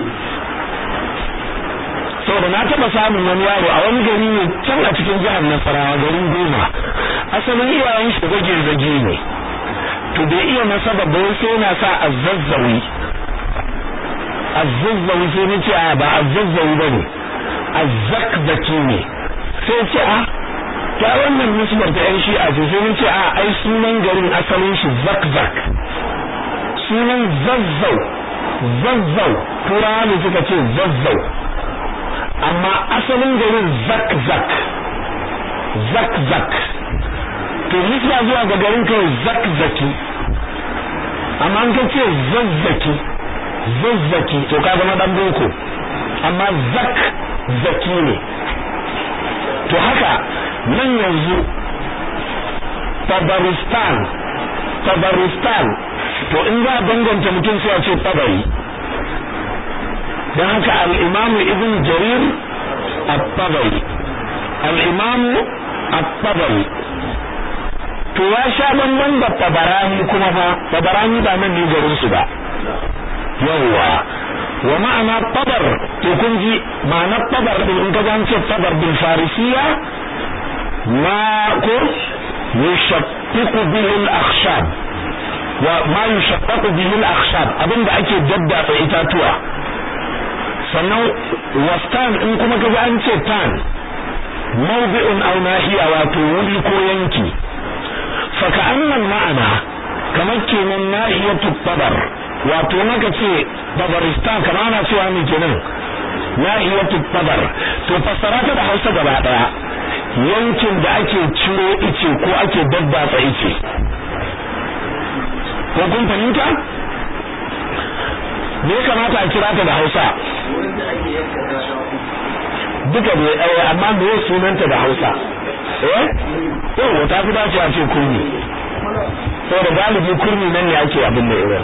saboda na taba samun wani yaro a wani gari ne can a cikin jihar Nasarawa garin Goma asalin iyayen shi zage zage ne to bai iya nasaba ba sai yana sa azzazzawi azzazzawi sai ni ce a ba azzazzawi bane azzakzaki ne sai ce a ta wannan nisbar ta yan shi'a ce sai ce a ai sunan garin asalin shi zakzak sunan zazzau zazzau turawa ne suka ce zazzau amma asalin garin zakzak zakzak to nisba zuwa ga garin kai zakzaki amma an ka ce zazzaki zazzaki to ka zama dan boko amma zak zaki ne to haka nan yanzu tabaristan tabaristan to in za a danganta mutum sai a ce tabari don haka al'imamu ibn jarir at-tabari al'imamu at-tabari to ya sha bamban da tabarani kuma fa tabarani ba nan ne garin su ba yawwa wa ma'ana tabar to kun ji ma'anar tabar din in ka ce tabar bil farisiya ma ko yushaqqaqu bihi al-akhshab wa ma yushaqqaqu bihi al-akhshab abinda ake daddatsa itatuwa sannan wastan in kuma ka an ce tan mawdi'un aw nahiya wato wuri ko yanki fa ka'annan ma'ana kamar kenan nahiyatu tabar wato naka ce tabaristan kamar ana cewa ne kenan nahiyatu tabar to fassara ta da Hausa gaba daya yankin da ake ciro ice ko ake daddatsa ice ko kun fahimta me ya kamata a kira ta da Hausa duka ne eh amma me ya sunanta da Hausa eh to ta fi dace a ce kurmi saboda galibi kurmi nan ne ake abin da irin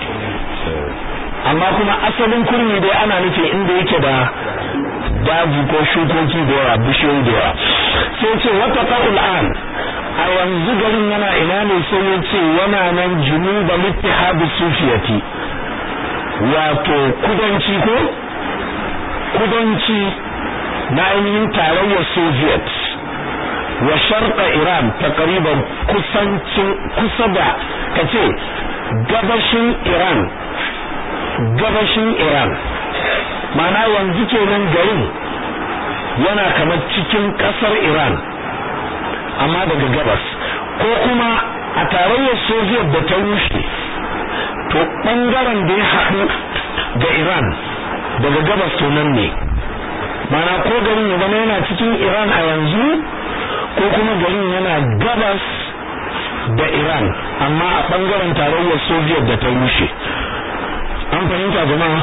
amma kuma asalin kurmi dai ana nufin inda yake da daji ko shukoki da yawa bishiyoyi da yawa sai ce wata ƙa'ul an a yanzu garin yana ina ne sai ya ce yana nan junuba littihadu sufiyati wato kudanci ko kudanci na ainihin tarayyar soviet wa sharqa iran takriban kusancin kusa da kace gabashin iran gabashin iran mana yanzu kenan garin yana kamar cikin kasar iran amma daga gabas ko kuma a tarayyar soviet da ta rushe to bangaren da ya haɗu ga iran daga gabas to nan ne mana ko garin ya zama yana cikin iran a yanzu ko kuma garin yana gabas da iran amma a bangaren tarayyar soviet da ta rushe an fahimta jama'a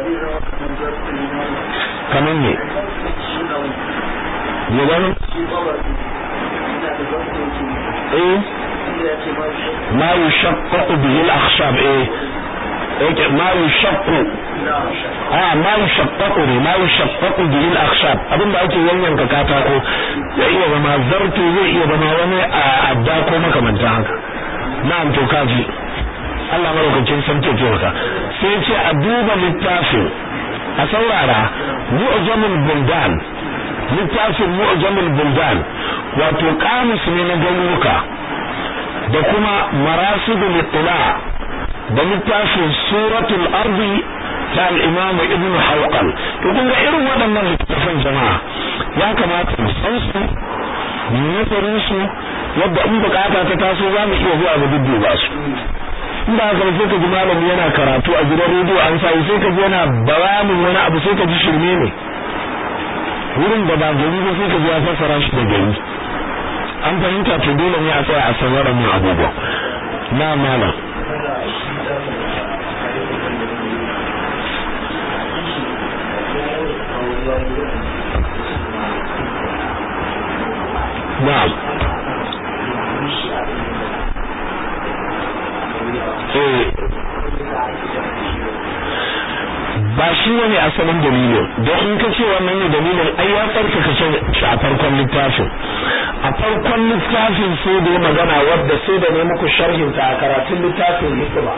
kamar ne ya gano eh ma yushaqqaqu bihi al-akhshab eh yake ma yushaqqu ah ma yushaqqaqu ne ma yushaqqaqu bihi al-akhshab abinda ake yanyanka katako ya iya zama zarto zai iya zama wani adda ko makamanta haka na'am to kaji Allah maraukakin san ke maka sai ce a duba littafin a saurara mu'jamul buldan littafin mu'jamul buldan wato kamus ne na garuruka da kuma marasidul ittila da littafin suratul ardi ta al-imam ibn hawqal to kun ga irin waɗannan littafan jama'a ya kamata mu san su mu nazarin su yadda in bukata ta taso za mu iya zuwa ga dudduba su in ba haka sai ka ji malami yana karatu a gidan rediyo an sai sai ka ji yana bayanin wani abu sai ka ji shirme ne wurin da ba gari ba sai ka ji ya fassara shi da gari an fahimta to dole ne a tsaya a san waɗannan abubuwa na malam na'am eh ba shi wani asalin dalilin don in ka ce wannan ne dalilin ai ya tsarkaka shi a farkon littafin a farkon littafin sai da magana wadda sai da ne muku sharhin ta a karatun littafin hikima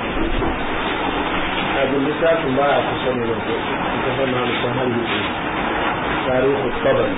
abin littafin ba a kusa ne da ko kusa na musan hannu tarihi sabari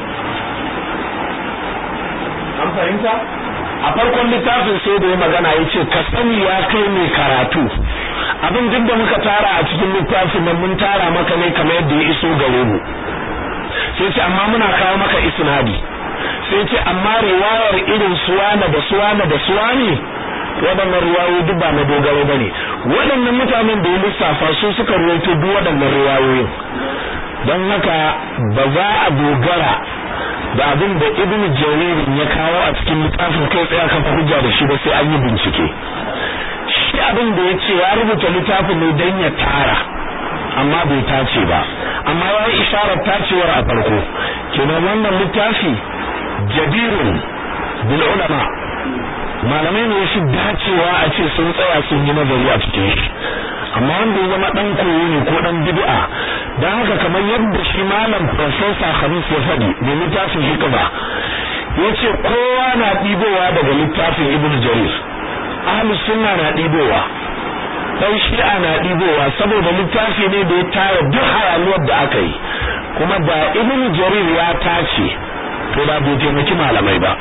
an fahimta a farkon littafin sai da ya magana ya ce ka sani ya kai mai karatu abin duk da muka tara a cikin littafin nan mun tara maka ne kamar yadda ya iso gare mu sai ce amma muna kawo maka isnadi sai ce amma riwayar irin suwana da suwana da suwani waɗannan riwayoyi duk ba na dogaro ba ne waɗannan mutanen da ya lissafa su suka ruwaito duk waɗannan riwayoyin don haka ba za a dogara da abin da ibn jarir ya kawo a cikin littafin kai tsaya kafa hujja da shi ba sai an yi bincike shi abin da ya ce ya rubuta littafin ne don ya tara amma bai tace ba amma ya yi isharar tacewar a farko kenan wannan littafi jabirun bil ulama malamai ne shi dacewa a ce sun tsaya sun yi nazari a cikin shi amma wanda ya zama dan koyo ne ko dan bid'a dan haka kamar yadda shi malam professor Khamis ya faɗi da littafin hikma yace kowa na ɗibowa daga littafin Ibn Jarir ahlus sunna na ɗibowa dan shi'a na ɗibowa saboda littafi ne da ya tara duk hayaniyar da aka yi kuma da Ibn Jarir ya tace to da bai taimaki malamai ba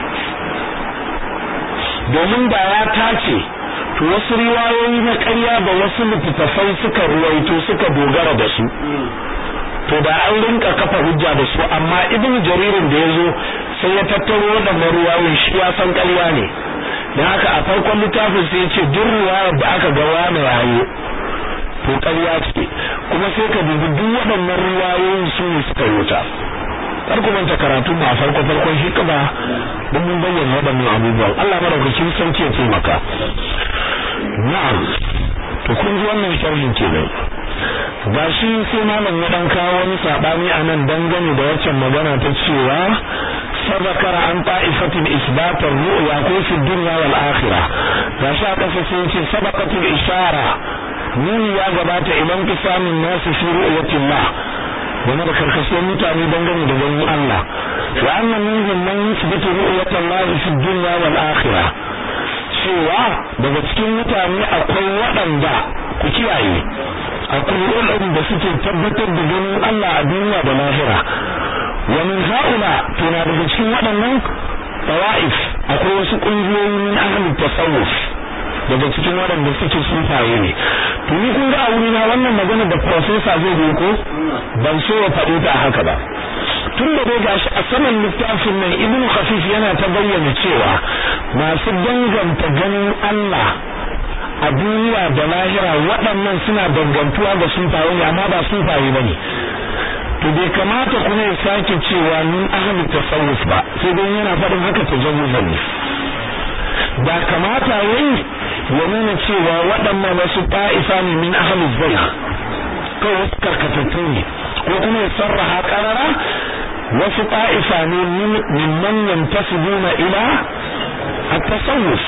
domin da ya tace to wasu riwayoyi na ƙarya da wasu littattafai suka ruwaito suka dogara da su to da an rinka kafa hujja da su amma ibnu jaririn da yazo sai ya tattaro waɗannan ruwayoyin shi ya san ƙarya ne dan haka a farkon littafin sai ya ce duk riwayar da aka ga wani yayo to ƙarya ce kuma sai ka dubi duk waɗannan riwayoyin su ne suka yota kar ku manta karatu ma a farko farkon shi kaba don mun bayyana waɗannan abubuwan Allah madaukakin sarki ya taimaka na'am to kun ji wannan sharhin kenan ga shi sai malam ya dan kawo wani sabani anan dangane da waccan magana ta cewa sabakara an ta'ifatin isbatar ru'ya ko fi dunya wal akhirah ga shi aka sai ce sabaqatul ishara nuni ya gabata idan kisamin nasu fi ru'yatillah game da karkashin mutane dangane da ganin Allah wa anna minhum man yuthbitu ru'yatallahi fi dunya wal akhirah cewa daga cikin mutane akwai waɗanda ku kiyaye akwai waɗanda suke tabbatar da ganin Allah a duniya da lahira wa min haula to na daga cikin waɗannan tawa'if akwai wasu ƙungiyoyi min ahli tasawuf daga cikin waɗanda suke sufaye ne to ni kun ga a wurina wannan magana da professor zai yi ko ban so ya faɗi ta haka ba tun da dai gashi a saman littafin nan ibnu khafif yana ta bayyana cewa masu danganta ganin Allah a duniya da lahira waɗannan suna dangantuwa ga sufaye ne amma ba sufaye bane to bai kamata kuma ya sake cewa min ahli tasawuf ba sai dai yana faɗin haka tajawuzan ne da kamata yayi ya nuna cewa waɗannan wasu ta'ifa ne min ahli zayg kawai wasu karkatattu ne ko kuma ya sarraha karara wasu ta'ifa ne min man yantasibuna ila at-tasawuf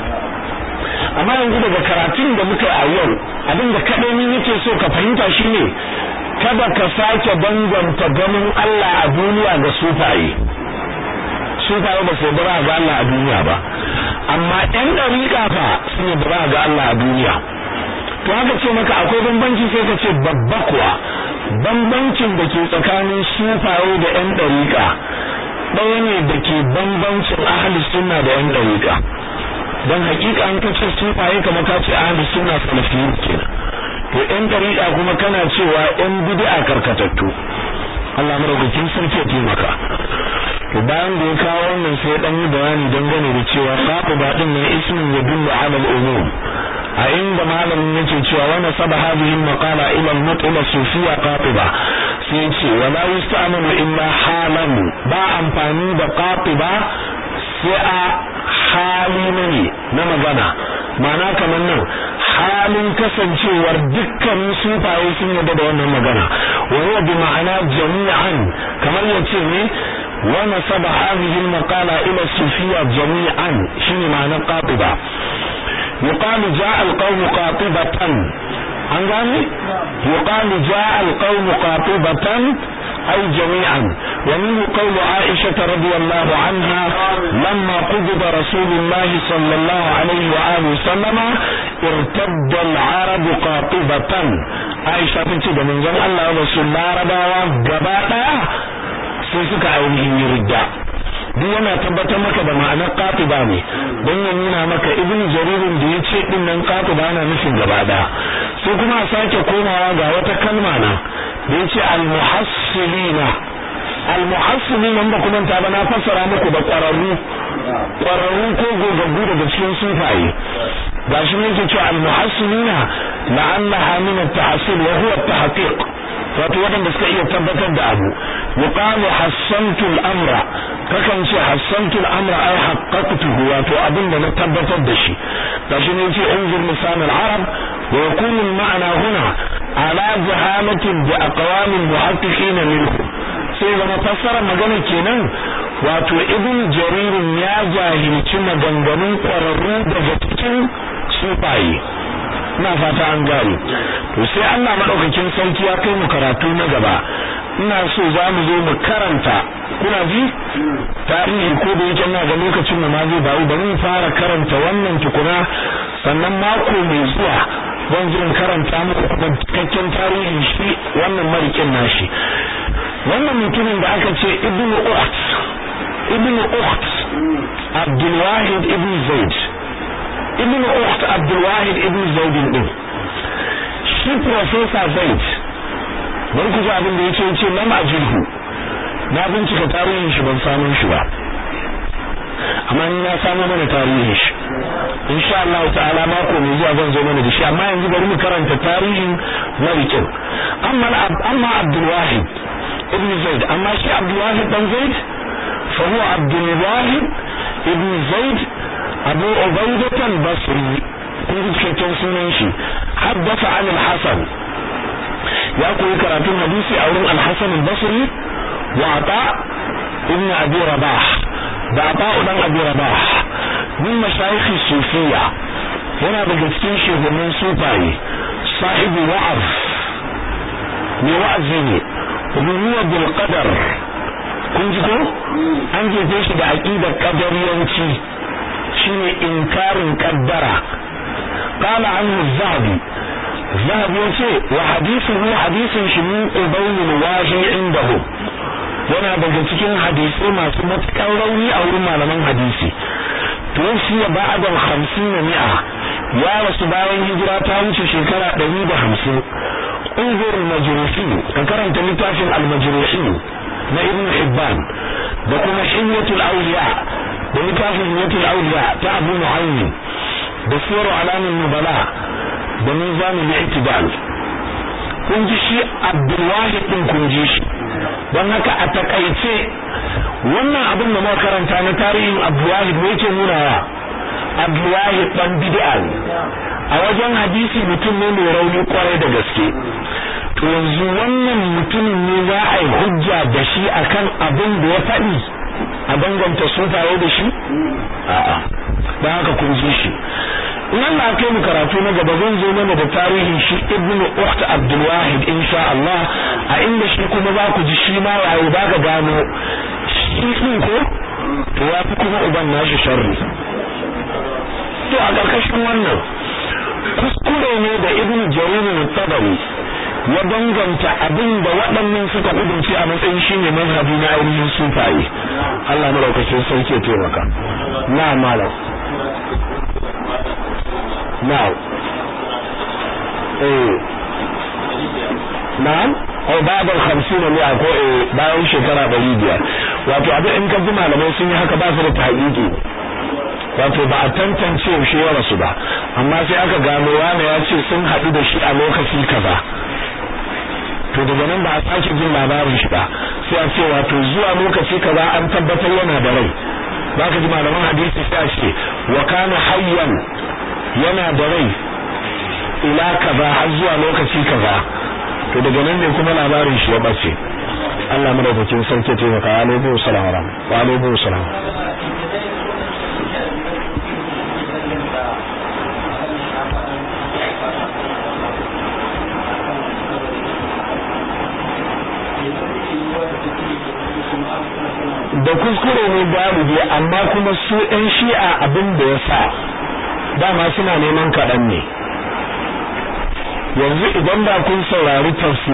amma yanzu daga karatun da muka a yau abinda kadai ni nake so ka fahimta shine kada ka sake danganta ganin Allah a duniya ga sufaye sufaye ba su bara ga Allah a duniya ba amma ɗan ɗariƙa fa sun yi bara ga Allah a duniya to haka ce maka akwai bambanci sai ka ce babba kuwa bambancin da ke tsakanin sufaye da ɗan ɗariƙa ɗaya ne da ke bambancin ahli sunna da ɗan ɗariƙa don hakika an ka ce sufaye kamar ka ce ahli sunna salafiyyu kenan to ɗan ɗariƙa kuma kana cewa ɗan bid'a karkatattu Allah madaukakin sarki ya taimaka to bayan da ya kawo wannan sai dan yi bayani dangane da cewa qatiba din ne ismin yadullu ala al-umum a inda malamin yake cewa wa nasaba hadhihi al-maqala ila al-mutla sufiyya qatiba sai ce wala yusta'malu illa halan ba amfani da qatiba sai a hali ne na magana ma'ana kamar nan halin kasancewar dukkanin sufaye sun yarda da wannan magana wa huwa bi ma'ana jami'an kamar yace ne wa nasaba hadhihi al-maqala ila sufiyya jami'an shine ma'anar qatiba yuqalu ja'a al-qawm qatibatan an gane yuqalu ja'a al-qawm qatibatan أي جميعا ومنه قول عائشة رضي الله عنها لما قبض رسول الله صلى الله عليه وآله وسلم ارتد العرب قاطبة عائشة تنتي من زمان الله رسول الله ربا وقباء سيسك عينهم يرجع duk yana tabbatar maka da ma'anar qatiba ne don ya nuna maka ibn jaririn da ya ce din nan qatiba na nufin gaba daya sai kuma a sake komawa ga wata kalma na da yace al-muhassilina al-muhassilina ba kuma ta ba na fassara muku da ƙwararru ƙwararru ko gogaggu daga cikin sufaye gashi ne yake cewa al-muhassilina la'allaha min at-tahsil wa huwa at-tahqiq wato waɗanda suka iya tabbatar da abu yuqalu hassantu al-amra kakan ce hassantu al-amra ay haqqaqtuhu wato abin da na tabbatar da shi gashi ne yace unzur lisan al-arab wa yakunu al-ma'na huna ala jahalatin bi aqwam al-muhaqqiqin minhu sai zama fassara magana kenan wato ibn jaririn ya jahilci maganganun ƙwararru daga cikin sufaye ina fata an gane to sai Allah madaukakin sarki ya kai mu karatu na gaba ina so za mu zo mu karanta kuna ji tarihi ko da yake ina ga lokacin mu ma zai bawo bari mu fara karanta wannan tukuna sannan mako mai zuwa zan zo karanta muku kuma cikakken tarihin shi wannan marikin nashi wannan mutumin da aka ce ibnu ukht ibnu ukht abdul wahid ibn zaid ibn ukht abdul wahid ibn zaid din shi professor zaid bari ku ji abin da yake yace lam ajilhu na bincika tarihin shi ban samu shi ba amma ni na samu mana tarihin shi insha Allah ta'ala mako mai zuwa zan zo mana da shi amma yanzu bari mu karanta tarihin malikin amma amma abdul wahid ibn zaid amma shi abdul wahid dan zaid fa huwa abdul wahid ibn zaid abu ubaidah al-basri kun ji cikakken sunan shi haddasa an al-hasan ya koyi karatun hadisi a wurin al-hasan al-basri wa ata ibn abi rabah da ata dan abi rabah min mashayikh sufiya yana daga cikin shugabannin sufaye sahibi wa'az ne wa'azi ne ruwa bil qadar kun ji ko an jefe shi da aqidar qadariyanci shine inkarin kaddara qala anhu az-zahabi zahabi yace wa hadithuhu hadithun shi min ubayyin wahi indahu yana daga cikin hadisi masu matukar rauni a wurin malaman hadisi tuwfiya ba'da al-50 mi'a ya rasu bayan hijira ta wuce shekara 150 انظر المجروحين كرنت لتافن المجروحين na ibn hibban da kuma himyatul awliya da littafin himyatul awliya ta abu mu'ayyin da sirru alamin nubala da mizanul i'tidal kun ji shi abdulwahid din kun ji shi don haka a takaice wannan abin da muka karanta na tarihin abdulwahid ne yake nunawa abdulwahid dan bid'a ne a wajen hadisi mutum ne mai rauni kwarai da gaske to yanzu wannan mutumin ne za a yi hujja da shi akan abin da ya faɗi a danganta sufaye da shi a'a don haka kun ji shi in Allah kai mu karatu na gaba zan zo mana da tarihin shi ibnu ukht abdul wahid insha Allah a inda shi kuma za ku ji shi ma yayi ba ka gano shi din ko to ya fi kuma uban nashi sharri to a ƙarƙashin wannan kuskure ne da ibnu jarir al-tabari ya danganta abin da waɗannan suka kudunci a matsayin shine mazhabi na ainihin sufaye Allah madaukakin sarki ya taimaka na malam na eh na'am au ba'da al-50 ne ko eh bayan shekara 500 wato abin in ka ji malamai sun yi haka ba su da tahqiqi wato ba a tantance yaushe ya rasu ba amma sai aka gano wani ya ce sun haɗu da shi a lokaci kaza to daga nan ba a sake jin labarin shi ba sai a ce wato zuwa lokaci kaza an tabbatar yana da rai zaka ji malaman hadisi sai ce wa kana hayyan yana da rai ila kaza har zuwa lokaci kaza to daga nan ne kuma labarin shi ya bace Allah madaukakin sarki ya taimaka alaihi salam wa alaihi salam da kuskure ne galibi amma kuma su ɗan shi'a abin da ya sa dama suna neman kaɗan ne yanzu idan ba kun saurari tafsir